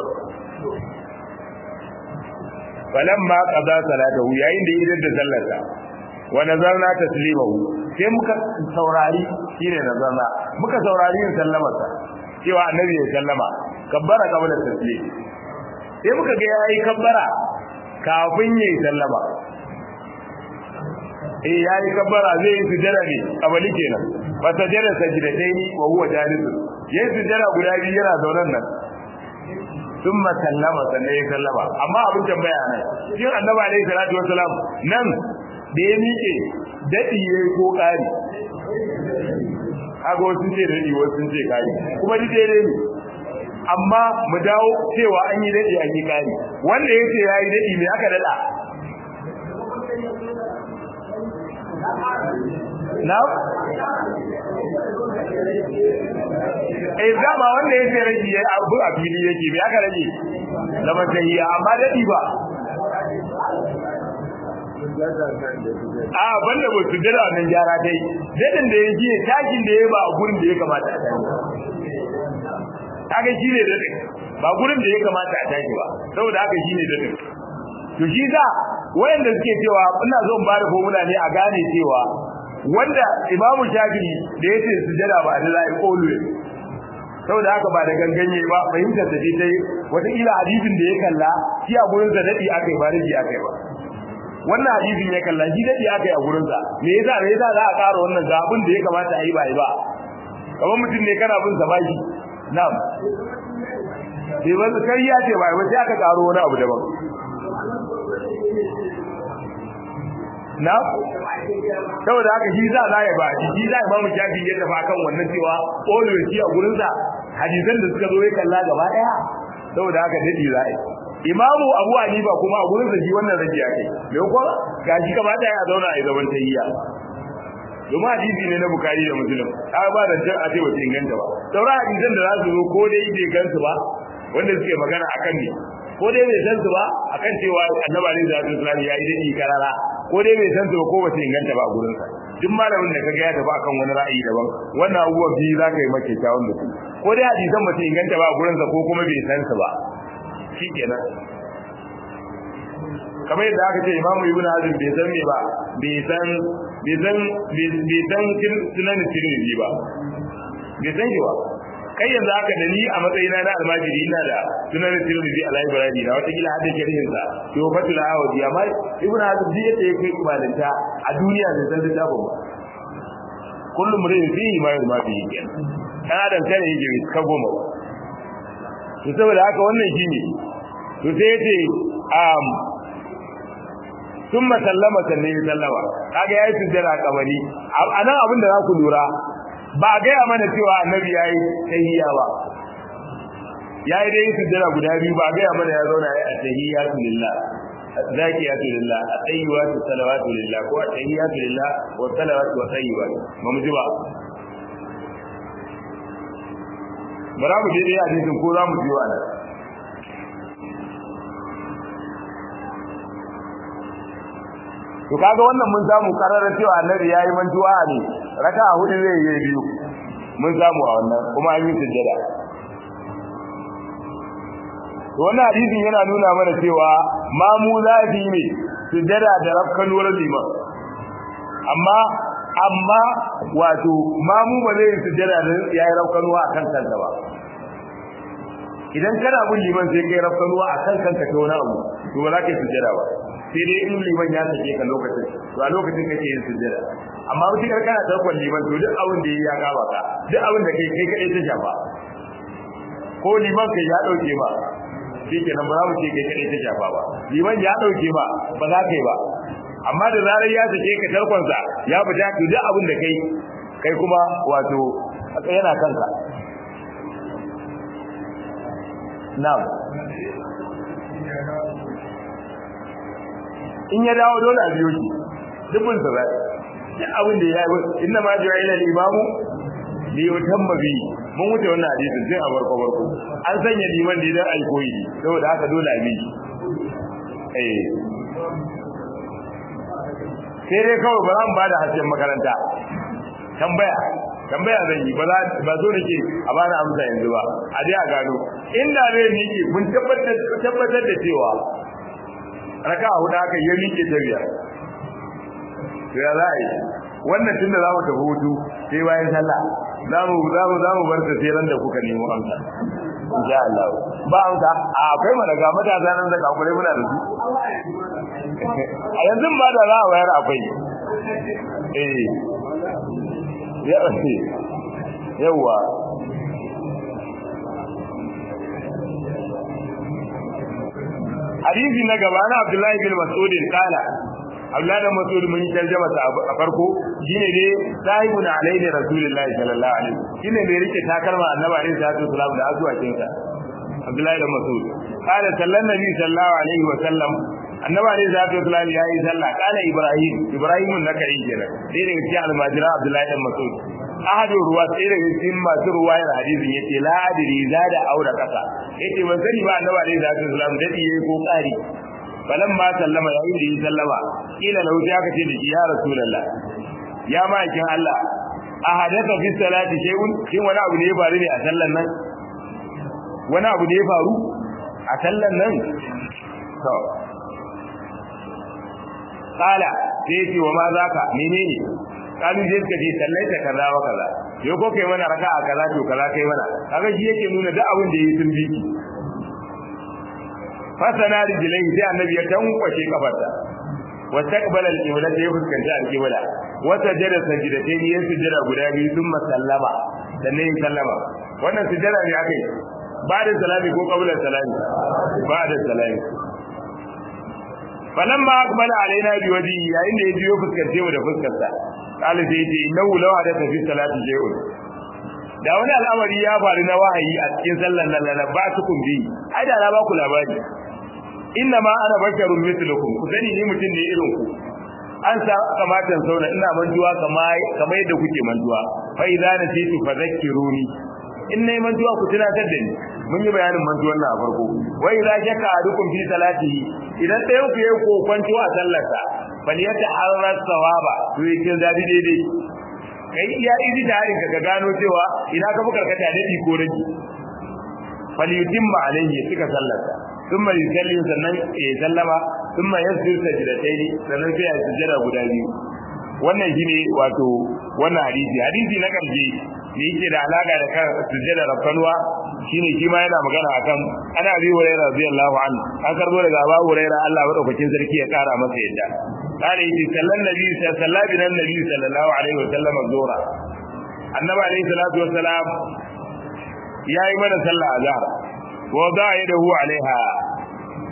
falamma qada salatahu yayin da idan da sallarsa wa nazarna taslimahu sai muka saurari shine nazarna muka saurari yin sallamarsa cewa annabi ya sallama kabbara qabla taslim sai muka ga yayi kabbara kafin yayi sallama eh yayi kabbara zai yi sujada ne abali kenan fa sajada sajdataini wa huwa jalis yayi sujada guda biyu yana zaunan nan thumma sallama sannan ya sallama amma abin tambaya nan shin annabi alaihi salatu wasalam nan da ya miƙe dadi yayi ko ƙari kaga wasu ce dadi wasu ce ƙari kuma ni daidai ne amma mu dawo cewa an yi dadi an yi ƙari wanda yace yayi dadi me aka dada na eh zama wanda yake rage ya abu a fili yake me aka rage da matsayiya amma dadi ba a banda ba su dira nan gyara dai dadin da yake takin da ya ba a gurin da ya kamata a tashi kaga shine dadin ba gurin da ya kamata a tashi ba saboda haka shine dadin to shi za wayanda suke cewa ina zo in ba da formula ne a gane cewa wanda imamu shafi'i da yace sujada ba da zai always saboda haka ba da ganganye ba fahimtar da dai wata ila hadisin da ya kalla shi a gurin sa dadi akai ba rigi akai ba wannan hadisin ya kalla shi dadi akai a gurin sa me yasa me yasa za a ƙara wannan ga abin da ya kamata a yi ba yi ba kamar mutum ne kana bin sa bashi na'am sai wanda kai ya ce ba sai aka ƙaro wani abu daban na saboda haka shi za za ya ba shi za imamu shafi ya tafi akan wannan cewa always shi a gurin sa hadisan da suka zo ya kalla gaba daya saboda haka dadi za yi imamu abu hanifa kuma a gurin sa shi wannan rage ya kai me ko gashi gaba daya a zauna a zaman tayyiya domin hadisi ne na bukari da muslim ai ba da jan a ce wata inganta ba sauran hadisan da za su zo ko dai bai gansu ba wanda suke magana akan ne ko dai bai san su ba akan cewa annabi alaihi salatu wasallam ya yi dadi karara ko dai bai san su ba ko ba su inganta ba a gurin sa duk malamin da kaga ya tafi akan wani ra'ayi daban wannan abubuwan biyu za ka yi make kyawun da su ko dai hadisan ba su inganta ba a gurin sa ko kuma bai san su ba shikenan kamar yadda aka ce imamu ibnu hazm bai san me ba bai san bai san bai san sunan tirmidhi ba bai san shi ba kai yanzu haka da ni a matsayina na almajiri ina da sunan tirmidhi a library na wata kila hadda sharhin sa to fatul awadi amma ibn hazm ji yadda yake kibalanta a duniya da san littafin ba kullum murin fi ma yurma fi kenan dan adam kare yake ka goma ba to saboda haka wannan shine to sai yace um thumma sallama sannan ya sallama kaga yayi sujjada kabari anan abin da za ku lura ba ga ya mana cewa annabi yayi tahiyya ba yayi dai sujjada guda biyu ba ga ya mana ya zauna yayi at-tahiyyatu lillah zakiyatu lillah at-tayyibatu salawatu lillah ko at-tahiyyatu lillah wa salawatu wa tayyibat ba mu ji ba bara mu je dai hadisin ko za mu ji wa nan to kaga wannan mun samu kararar cewa annabi yayi mantuwa ne raka'a hudu zai yi biyu mun samu a wannan kuma an yi sujjada to wannan hadisin yana nuna mana cewa mamu zafi ne sujjada da rafkanuwar liman amma amma wato mamu ba zai sujjada da yayi rafkanuwa akan kansa ba idan kana bin liman sai kai rafkanuwa akan kanka ta wani abu to ba za ka yi sujjada ba sai dai in liman ya sake ka lokacin to a lokacin kake yin sujjada amma wuce kar kana tarkon liman to duk abin da ya kama ka duk abin da kai kai kadai ta shafa ko liman kai ya dauke ba shi kenan ba za mu ce kai kadai ta shafa ba liman ya dauke ba ba za ka yi ba amma da zarar ya sake ka tarkon sa ya fita to duk abin da kai kai kuma wato yana kanka na'am in ya dawo dole a biyo shi dubin sa bai duk abin da ya yi inna ma jira ila imamu li yutamma bi mun wuce wannan hadisin tun a barko barko an sanya liman da idan ai koyi saboda haka dole a bi shi eh sai dai kawai ba zan bada hasken makaranta tambaya tambaya zan yi ba ba zo nake a bani amsa yanzu ba a dai a gano inda zai nike mun tabbatar tabbatar da cewa raka hudu aka yi miƙe ta biyar to ya za a yi wannan tunda za mu tafi hutu sai bayan sallah za mu za mu za mu bar ta sai ran da kuka nemo amsa insha Allah ba amsa a akwai mana ga matasa nan da kakure muna da su a yanzu ba da za a wayar akwai eh ya yawa hadisi na gaba na Abdullahi bin Mas'ud kala Abdullahi bin Mas'ud mun tarjama ta a farko shine dai sahibuna alaihi rasulullahi sallallahu alaihi shine bai rike takalma annabi alaihi salatu wasallam da azuwakin sa Abdullahi bin Mas'ud kala sallan nabi sallallahu alaihi wa sallam annabi alaihi salatu wasallam yayi sallah kala Ibrahim Ibrahim nakai kenan dai daga cikin almajira Abdullahi bin Mas'ud ahadu ruwa sai daga cikin masu ruwayar hadisin yace la adri zada aura kasa yace ban sani ba annabi alaihi salatu wasallam dadi yayi ko kari balan ma sallama yayin da yi sallama kila lahu sai aka ce da shi ya rasulullah ya ma'aikin Allah ahadatha fi salati shay'un shin wani abu ne ya faru ne a sallan nan wani abu ne ya faru a sallan nan to kala sai ce wa ma zaka menene kalu je ka ce sallaita kaza wa kaza yo ko kai mana raka'a kaza to kaza kai mana kaga shi yake nuna duk abin da yayi sun biki fasana rijlai sai annabi ya tankwashe kafarsa wa taqbala al-qibla sai fuskanta al-qibla wa sajada sajdatayn ya sujada guda biyu thumma sallama sannan ya sallama wannan sujada ne akai ba'da salami ko qabla salami ba'da salami falamma aqbala alaina bi wajhi yayin da ya biyo fuskance mu da fuskarsa qala sai yace innahu law hadatha fi salati shay'un da wani al'amari ya faru na wahayi a cikin sallar nan la ba su kun bi ai da na ba ku labari inna ma ana basharun mithlukum ku sani ni mutum ne irin ku an sa kamatan sauna ina manjuwa kamar kamar yadda kuke manjuwa fa idza nasitu fadhakkiruni in nayi manjuwa ku tunatar da ni mun yi bayanin manjuwan nan a farko wa idza shaka adukum fi salatihi idan ɗayan ku yayi kokwanto a sallarsa bal yata arras sawaba to yake zabi daidai kai iya izi da harin ka gano cewa ina ka buka karkata dadi ko rage fal yutimma alayhi suka sallarsa thumma yusalli sannan ya sallama thumma yasjudu sajdatayn sannan sai ya sujjada guda biyu wannan shine wato wannan hadisi hadisi na karshe ne yake da alaka da kan sujjada rafkanwa shine shi ma yana magana akan ana bi hurairah radiyallahu anhu an karbo daga Abu Hurairah Allah madaukakin sarki ya kara masa yadda قال يجي صلى النبي صلى الله بنا النبي صلى الله عليه وسلم الظهر النبي عليه الصلاه والسلام يا ايمن صلى الظهر وضع يده عليها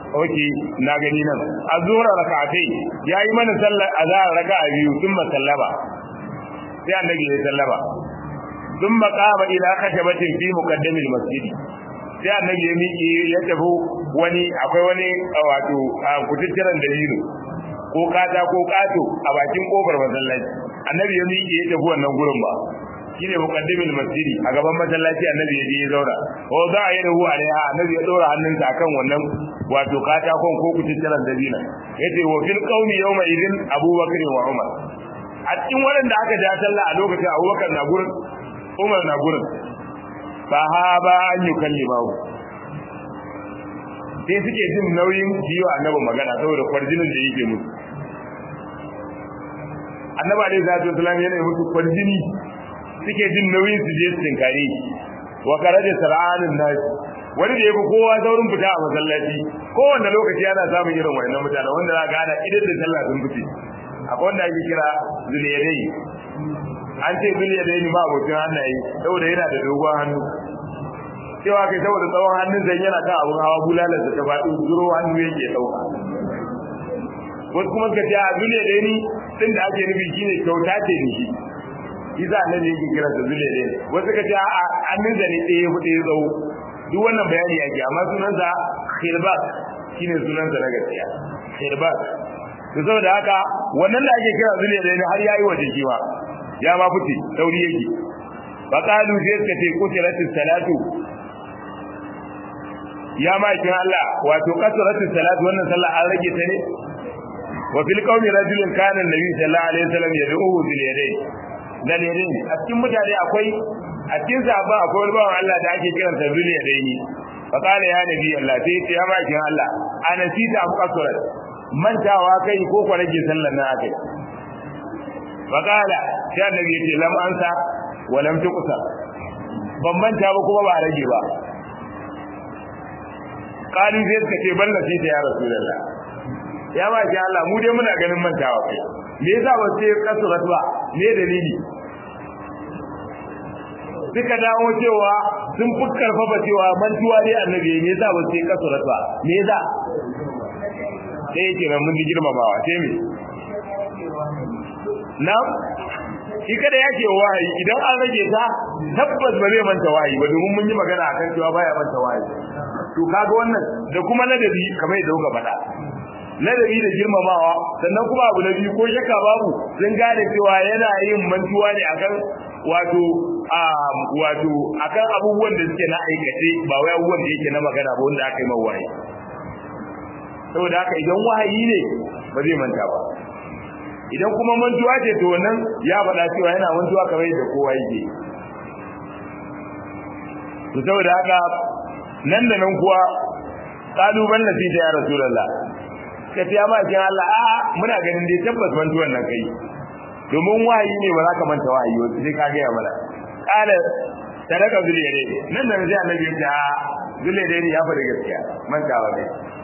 oke na gani nan azura rak'atai yayi mana sallar azhar raka'a biyu thumma sallama sai annabi ya sallama thumma qama ila khashabatin fi muqaddamil masjid sai annabi ya miƙe ya tafi wani akwai wani wato kututturan dalilo ko kata ko kato a bakin kofar masallaci annabi ya miƙe ya tafi wannan gurin ba shine muqaddimul masjidi a gaban masallaci annabi ya je ya zauna wa za a yi da huwa alaiha annabi ya dora hannunsa akan wannan wato katakon ko kututturan dabina yace wa fil qaumi yawma idin abubakar wa umar a cikin waɗanda aka ja sallah a lokacin abubakar na gurin umar na gurin fa ha ba an yi kallimahu sai suke jin nauyin biyo annabi magana saboda kwarjinin da yake musu annabi alaihi salatu wasallam yana musu kwarjini suke jin nauyin su je su tinkare wa karaja sar'anin nas wani da yafi kowa saurin fita a masallaci kowanne lokaci yana samun irin wannan mutane wanda za ka gana idan da sallah sun fice akwai wanda ake kira zuliyadai an ce zuliyadai ba abokin hannaye saboda yana da dogon hannu cewa kai saboda tsawon hannun zan yana kan abun hawa bulalar da ta faɗi zuro hannu yake ɗauka wasu kuma ka ce a zuliyadai ni tun da ake nufi shine kyauta ce da shi isa annabi yake kira da zule ne wasu ka ce a annin zane ɗaya hudu ya tsawo duk wannan bayani yake amma sunansa khirbak shine sunansa na gaskiya khirbak to saboda haka wannan da ake kira zule ne har yayi waje shi ma ya ma fice sauri yake fa qalu sai suka ce kutiratis salatu ya ma kin Allah wato kasratis salatu wannan sallah an rage ta ne wa fil qaumi rajulun kana annabi sallallahu alaihi wasallam yad'uhu bil yadayn dalilin a cikin mutane akwai a cikin sahaba akwai wani bawan Allah da ake kiran sa duniya da yi fa qala ya nabi Allah sai ya ce ya baki Allah ana sita am qasrat mantawa kai ko ko rage sallar na akai fa qala sai annabi ya ce lam ansa wa lam tuqsa ban manta ba kuma ba rage ba qalu sai suka ce balla sai ya rasulullah ya baki Allah mu dai muna ganin mantawa kai me yasa ba sai kasurat ba me dalili suka dawo cewa sun fi karfafa cewa mantuwa dai annabi me yasa ba sai kasurat ba me yasa sai yake nan mun girmamawa sai me na shi kada yake wahayi idan an rage ta tabbas ba zai manta wahayi ba domin mun yi magana akan cewa baya manta wahayi to kaga wannan da kuma ladabi kamar yadda kuka faɗa ladabi da girmamawa sannan kuma abu na biyu ko shakka babu sun gane cewa yana yin mantuwa ne akan wato a wato akan abubuwan da suke na aikace ba wai abubuwan da yake na magana ba wanda aka yi mawa wahayi saboda haka idan wahayi ne ba zai manta ba idan kuma mantuwa ce to wannan ya faɗa cewa yana mantuwa kamar yadda kowa yake to saboda haka nan da nan kuwa kalubalen nasita ya rasulullah ka ce ma kin Allah a muna ganin dai tabbas mantuwan nan kai domin wahayi ne ba za ka manta wahayi ba sai ka ga mana kala sadaka zuliyare nan da sai annabi ya ce a zuliyare ne ya faɗi gaskiya mantawa kai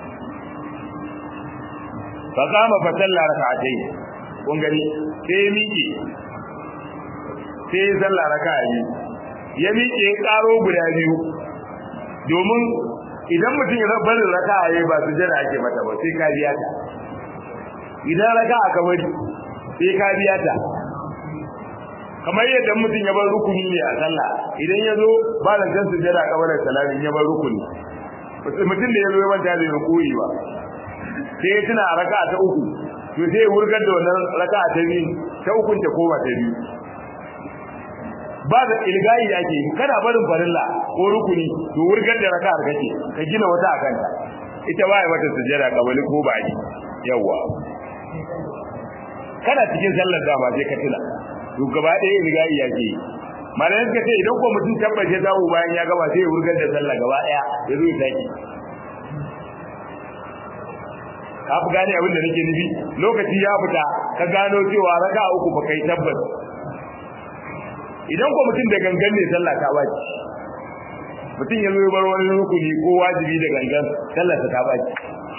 fa kama fa salla rak'atayn kun gani sai ya miƙe sai ya salla raka'a biyu ya miƙe ya ƙaro guda biyu domin idan mutum ya barin raka a ba su jira ake mata ba sai ka biya ta idan raka a kamar sai ka biya ta kamar yadda mutum ya bar rukuni ne a sallah idan ya zo ba da kan su jira kamar da salamin ya bar rukuni mutum da ya zo ya manta da rukuni ba sai ya tuna a raka ta uku to sai ya wurgar da wannan raka ta biyu ta ukun ta koma ta biyu ba da ilgayi da ake kana barin farilla ko rukuni to wurgar da raka'ar kake ka gina wata a kanta ita ba ya mata sujjada kabali ko ba yi yawa kana cikin sallar dama sai ka tuna to gaba ɗaya ilgayi yake malamin suka ce idan ko mutum tabbace dawo bayan ya gaba sai ya wurgar da sallah gaba ɗaya ya zo ya saki ka fi gane abin da nake nufi lokaci ya fita ka gano cewa raka'a uku ba kai tabbas idan ko mutum da gangan ne sallah ta baci mutum ya zo ya bar wani rukuni ko wajibi da gangan sallah ta baci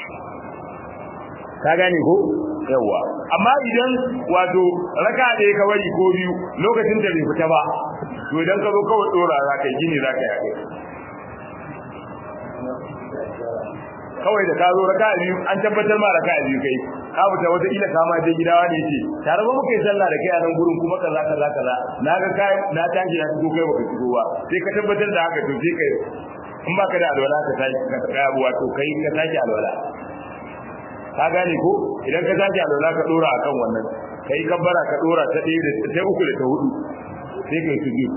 ka gane ko yawa amma idan wato raka da ka bari ko biyu lokacin da bai fita ba to idan ka zo kawai dora za ka yi gini za ka yi kawai da ka zo raka'a biyu an tabbatar ma raka'a biyu kai ka fita wata ila kama je gida wani yace tare ba muka yi sallah da kai a nan gurin kuma kaza kaza kaza na ga kai na tashi na shigo kai baka shigo ba sai ka tabbatar da haka to sai kai in ba ka da alwala ka tashi ka kai abu wato kai ka tashi alwala ka gane ko idan ka tashi alwala ka dora akan wannan kai kabbara ka dora ta ɗaya da ta uku da ta hudu sai kai sujud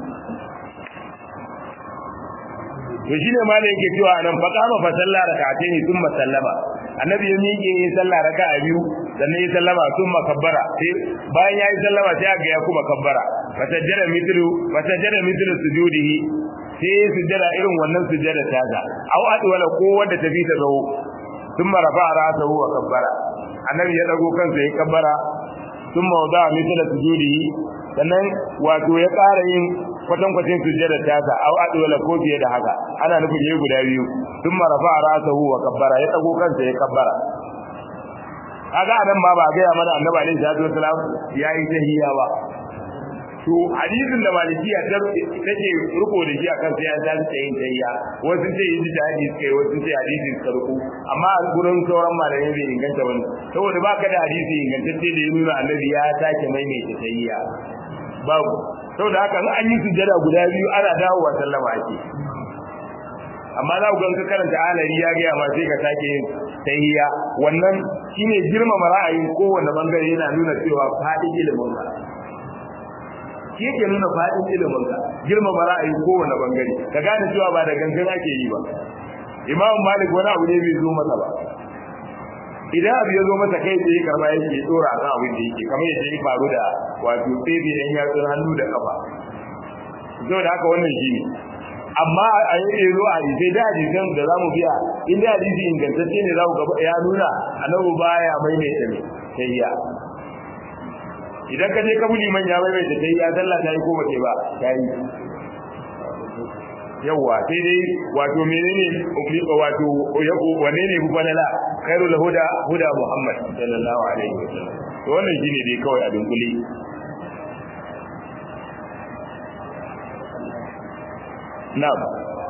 to shine ma da yake cewa nan fa kama fa sallah rak'atayn thumma sallama annabi ya miƙe yin sallah raka'a biyu sannan ya sallama thumma kabbara sai bayan yayi sallama sai ga ya kuma kabbara fa sajjada mithlu fa sajjada mithlu sujudihi sai sujjada irin wannan sujjada ta ga au adwala ko wanda tafi ta zo thumma rafa'a ra'sahu wa kabbara annabi ya dago kansa ya kabbara thumma wada'a mithla sujudihi sannan wato ya ƙara yin kwatankwacin sujjada tasa au adwala ko fiye da haka ana nufin yayi guda biyu tun marafa rasahu wa kabbara ya dago kansa ya kabbara kaga anan ma ba ga mana annabi alaihi salatu wasalam yayi tahiyya ba to hadisin da malikiya ta take ruko da shi akan sai an tashi yin tahiyya wasu ce yi da hadisi kai wasu ce hadisi suka ruko amma a gurin sauran malamai bai inganta bane saboda baka da hadisi ingantacce da ya nuna annabi ya sake maimaita tahiyya babu saboda haka an yi sujjada guda biyu ana dawowa sallama ake amma za ku ga ka karanta alari ya ga ma sai ka sake yin tahiyya wannan shine girmama ra'ayin kowanne bangare yana nuna cewa fadin ilimin ka shi yake nuna fadin ilimin ka girmama ra'ayin kowanne bangare ka gane cewa ba da gangan ake yi ba imam malik wani abu ne bai zo masa ba idan abu ya zo masa kai tsaye karba yake dora kan abin da yake kamar yadda ya faru da wato tsebe yan yatsun hannu da kafa saboda haka wannan shi ne amma a yi zo a yi sai da hadisan da zamu biya in da hadisi ingantacce ne za ku gaba ya nuna annabi baya maimaita ne sai ya idan ka je ka buli manya maimaita sai ya sallah ta yi ko ba ba ta yi yawa sai dai wato menene wato wanne ne bufanala khairul huda huda muhammad sallallahu alaihi wasallam to wannan shine dai kawai a dunkule na'am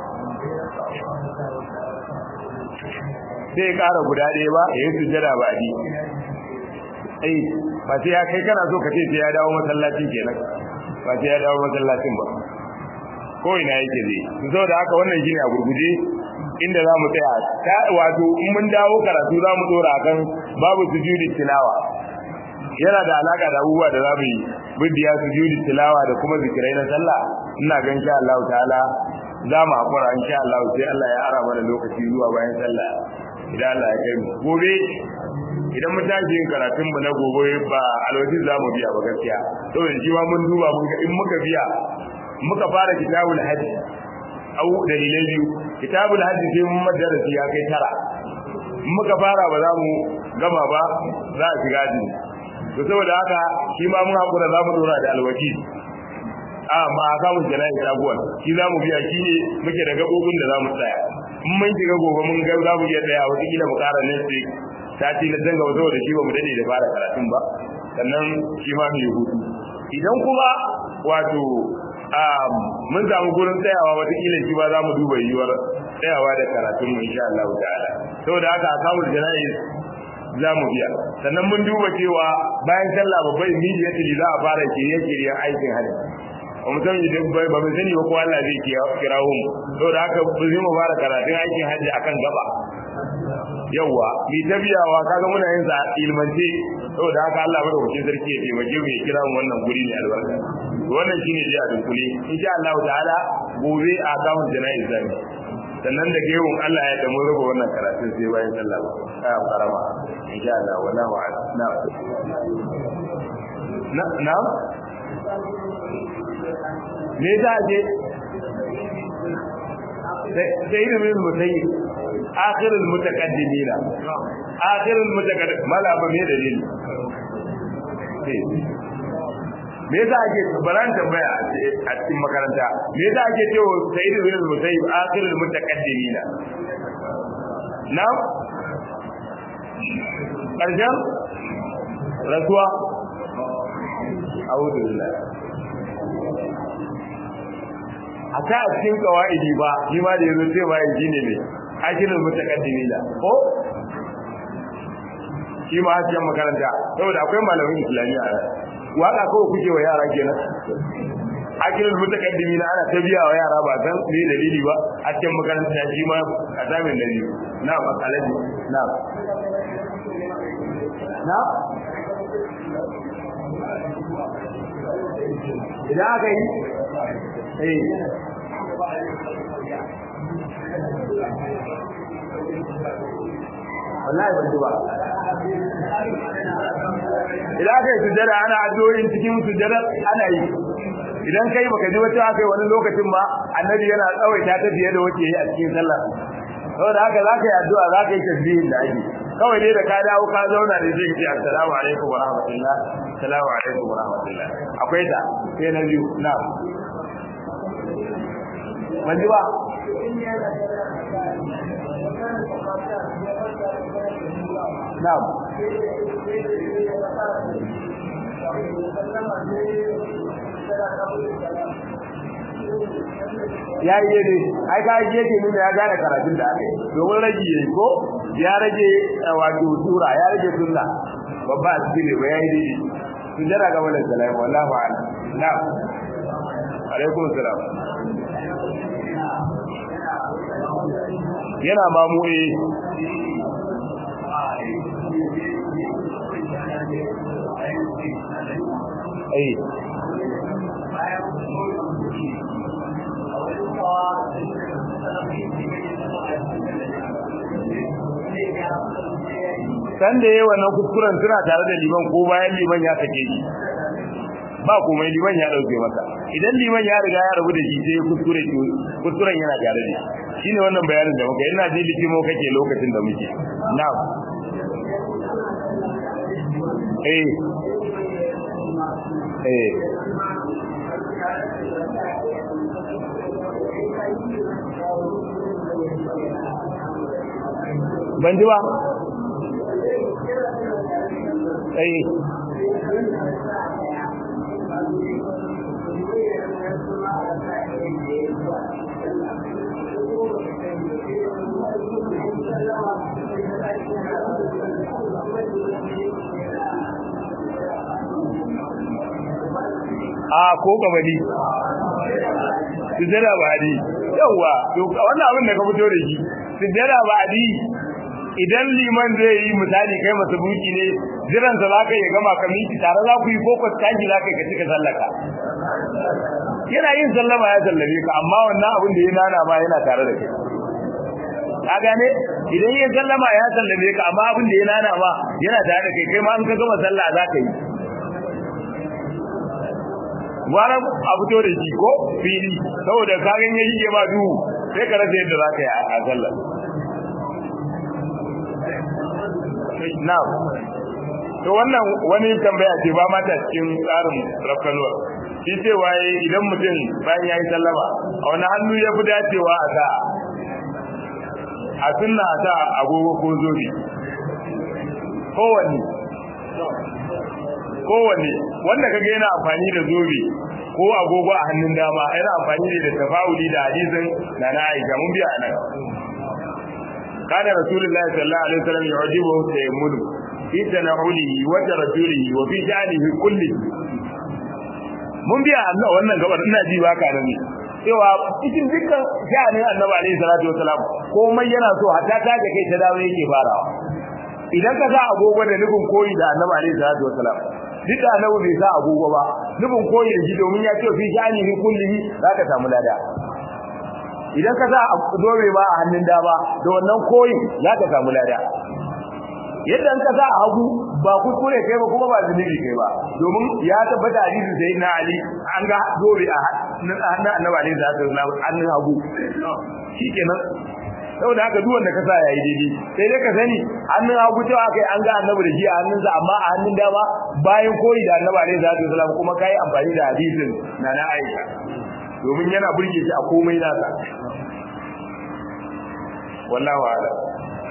sai ƙara guda ɗaya ba ya yi sujjada ba di ai ba sai ya kai kana so ka ce sai ya dawo masallacin kenan ba sai ya dawo masallacin ba ko ina yake zai zo da haka wannan shine a gurguje inda zamu tsaya ta wato in mun dawo karatu zamu dora kan babu sujudi tilawa yana da alaka da abubuwa da zamu yi bidiya sujudi tilawa da kuma zikirai na sallah ina ga insha Allah ta'ala zamu hakura insha Allah sai Allah ya ara mana lokaci zuwa bayan sallah idan Allah ya kai mu gobe idan mun tashi yin karatun mu na gobe ba alwajin zamu biya ba gaskiya saboda shi ma mun duba mun ga in muka biya muka fara kitabul hajj au dalilai biyu kitabul hajj sai mun madarasi ya kai tara muka fara ba za mu gama ba za a shiga ji to saboda haka shi ma mun hakura za mu dora da alwaki a ma samun jana'i sabuwar shi za mu biya shi ne muke da gabobin da za mu tsaya in mun shiga gobe mun ga za mu iya tsaya wata kila mu ƙara nan sai sati na danga ba saboda shi ba mu dade da fara karatun ba sannan shi ma mu yi hutu idan kuma wato mun samu gurin tsayawa watakila shi ba za mu duba yiwuwar tsayawa da karatun mu insha Allah ta'ala saboda haka akamul jana'iz za mu biya sannan mun duba cewa bayan sallah babbai immediately za a fara shirye-shiryen aikin hajji ba mu san idan bai ba mu sani ba ko Allah zai kirawo mu saboda haka ba zai mu fara karatun aikin hajji akan gaba yawwa mi ta biyawa kaga muna yin sa ilmance saboda haka Allah madaukakin sarki ya taimake mu ya kira mu wannan guri ne albarka wannan shine dai a dunkule insha Allah ta'ala gobe a kawun jana'iz zami sannan da gewun Allah ya damu raba wannan karatun sai bayan sallah a karama insha Allah wala wa na na na me za je sai ilimin mutayi akhirul mutaqaddimina akhirul mutaqaddim mala ba me dalili me yasa ake baran tambaya a cikin makaranta me yasa ake cewa sayyid ibn musayyib akhirul mutaqaddimina na karshen rasuwa a'udhu billah a ta a cikin kawaidi ba shi ma da yazo cewa yaji ne ne ajilul mutaqaddimina ko shi ma hasiyan makaranta saboda akwai malamin islamiyya a waka kawai kuke wa yara kenan akilul mutaqaddimina ana ta biya wa yara ba san me dalili ba a cikin makaranta shi ma a samin dalili na makalaji na na idan aka yi eh wallahi ban ji ba idan aka yi sujjada ana addu'o'in cikin sujjada ana yi idan kai baka ji wata aka yi wani lokacin ba annabi yana tsawaita ta fiye da wace yi a cikin sallah saboda haka za ka yi addu'a za ka yi tasbihin da ake kawai dai da ka dawo ka zauna da zai ce assalamu alaikum wa rahmatullah assalamu alaikum wa rahmatullah akwai ta sai na biyu na ban ji ba na'am ya yi ne ai ka yi yake nuna ya gane karatun da aka yi domin rage yayi ko ya rage wato sura ya rage sunna babba a cikin ne ba ya yi daidai sun jira ga wannan salama wallahu a'lam na'am alaikum salam yana mamu eh eh san da yayi wannan kuskuren suna tare da liman ko bayan liman ya sake shi ba komai liman ya dauke masa idan liman ya riga ya rabu da shi sai kuskure ki kuskuren yana tare da shi shine wannan bayanin da muka ina ji likimo kake lokacin da muke na'am eh eh ban ji ba eh a ko gabani sujjada ba adi yawa to wannan abin da ka fito da shi sujjada ba adi idan liman zai yi misali kai masa buki ne jiran sa zaka yi gama ka miki tare za ku yi ko taji zaka yi ka cika sallaka yana yin sallama ya sallame ka amma wannan abin da ya nana ma yana tare da kai ka gane idan yin sallama ya sallame ka amma abin da ya nana ma yana tare da kai kai ma in ka gama sallah zaka yi gwara a fito da shi ko fili saboda kagan ya shige ma duhu sai ka rasa yadda za ka yi a sallar na'am to wannan wani tambaya ce ba mata cikin tsarin rafkanuwar shi ce waye idan mutum bayan ya yi sallama a wani hannu ya fi dacewa a sa a sunna a sa agogo ko zobe kowanne kowanne wanda kaga yana amfani da zobe ko agogo a hannun dama yana amfani ne da tafa'uli da hadisin na na Aisha mun biya nan kana rasulullahi sallallahu alaihi wasallam yu'jibu tayammul fi tanawulihi wa tarjulihi wa fi sha'nihi kulli mun biya Allah wannan gabar ina ji baka nan ne cewa cikin dukkan sha'anin annabi alaihi salatu wasalam komai yana so hatta ta da kai ta dawo yake farawa idan ka sa agogo da nufin koyi da annabi alaihi salatu wasalam duk da annabi bai sa agogo ba nufin koyi da shi domin ya ce fi shani fi kullihi zaka samu lada idan ka sa dobe ba a hannun dama da wannan koyi zaka samu lada yadda ka sa hagu ba kuskure kai ba kuma ba zunubi kai ba domin ya tabbata hadisi sai na ali an ga dobe a hannun annabi alaihi salatu wasalam hannun hagu shikenan saboda haka duk wanda ka sa yayi daidai sai dai ka sani hannun hagu cewa kai an ga annabi da shi a hannunsa amma a hannun dama bayan koyi da annabi alaihi salatu wasallam kuma kai amfani da hadisin na na Aisha domin yana burge shi a komai nasa wallahu a'lam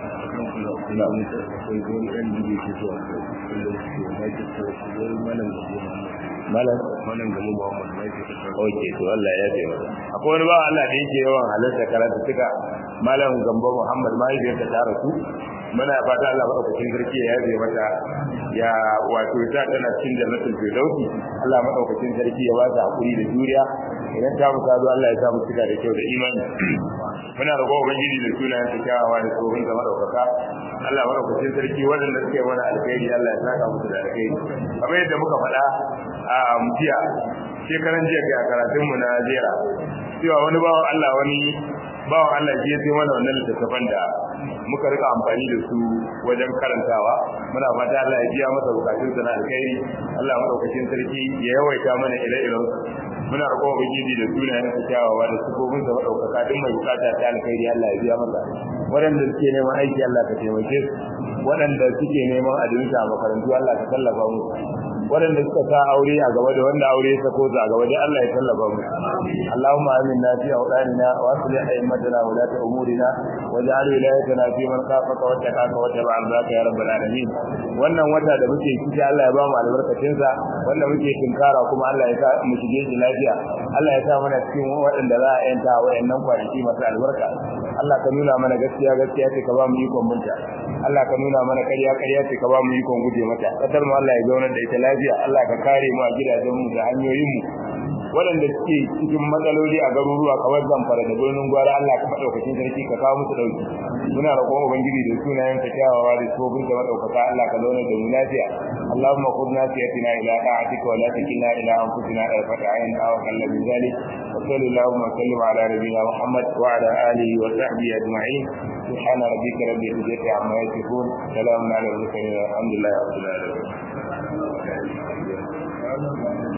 ina mutu akwai wani ɗan da ke zuwa wanda ke United States wani malam da kuma malam malam gamu Muhammad United States oke to Allah ya ce masa akwai wani ba Allah da yake yawan halarta karatu suka malam gambo Muhammad mahaifiyarta ta rasu muna fata Allah madaukakin sarki ya yabe mata ya wato ta tana cikin jannatul firdausi Allah madaukakin sarki ya ba ta hakuri da juriya idan ta mu zo Allah ya sa mu cika da kyau da imani muna roƙo ubangiji da sunayen ta kyawawa da tsohon da madaukaka Allah madaukakin sarki waɗanda suke mana alkhairi Allah ya saka musu da alkhairi kamar yadda muka faɗa a jiya shekaran jiya ga karatun mu na jera cewa wani bawan Allah wani bawan Allah shi ya sai mana wannan littattafan da muka rika amfani da su wajen karantawa muna fata Allah ya biya masa bukatun sa na alkhairi Allah madaukakin sarki ya yawaita mana ire-iren muna roƙo ubangiji da sunayen sa kyawawa da sifofin sa madaukaka duk mai bukata ta alkhairi Allah ya biya masa waɗanda suke neman aiki Allah ka taimake su waɗanda suke neman adinta a makarantu Allah ka tallafa mu waɗanda suka sa aure a gaba da wanda aure ya sako a gaba dai Allah ya tallafa mu Allahumma aminna fi awdanina wa aslih a'immatana wa lati umurina waj'al wilayatana fi man khafaka wa taqaka wa tabi'a ardaka ya rabbal alamin wannan wata da muke ciki Allah ya ba mu albarkacin sa wanda muke tinkara kuma Allah ya sa mu shige shi lafiya Allah ya sa mana cikin waɗanda za a yanta wayannan kwanaki masu albarka Allah ka nuna mana gaskiya gaskiya ce ka ba mu ikon munta Allah ka nuna mana ƙarya ƙarya ce ka ba mu ikon guje mata kasar mu Allah ya zaunar da ita lafiya Allah ka kare mu a gidajen mu da hanyoyin mu waɗanda suke cikin matsaloli a garuruwa kamar zamfara da birnin gwara Allah ka madaukakin sarki ka kawo musu dauki muna roƙon ubangiji da sunayen ka kyawawa da tsofin da madaukaka Allah ka zauna da mu lafiya Allahumma khudna siyatina ila ta'atika wa la takilna ila anfusina tarfata ayn aw kalla min zalik wa sallallahu wa sallim ala nabiyyina Muhammad wa ala alihi wa sahbihi ajma'in سبحان ربك رب العزة عما يصفون سلام على المرسلين الحمد لله رب العالمين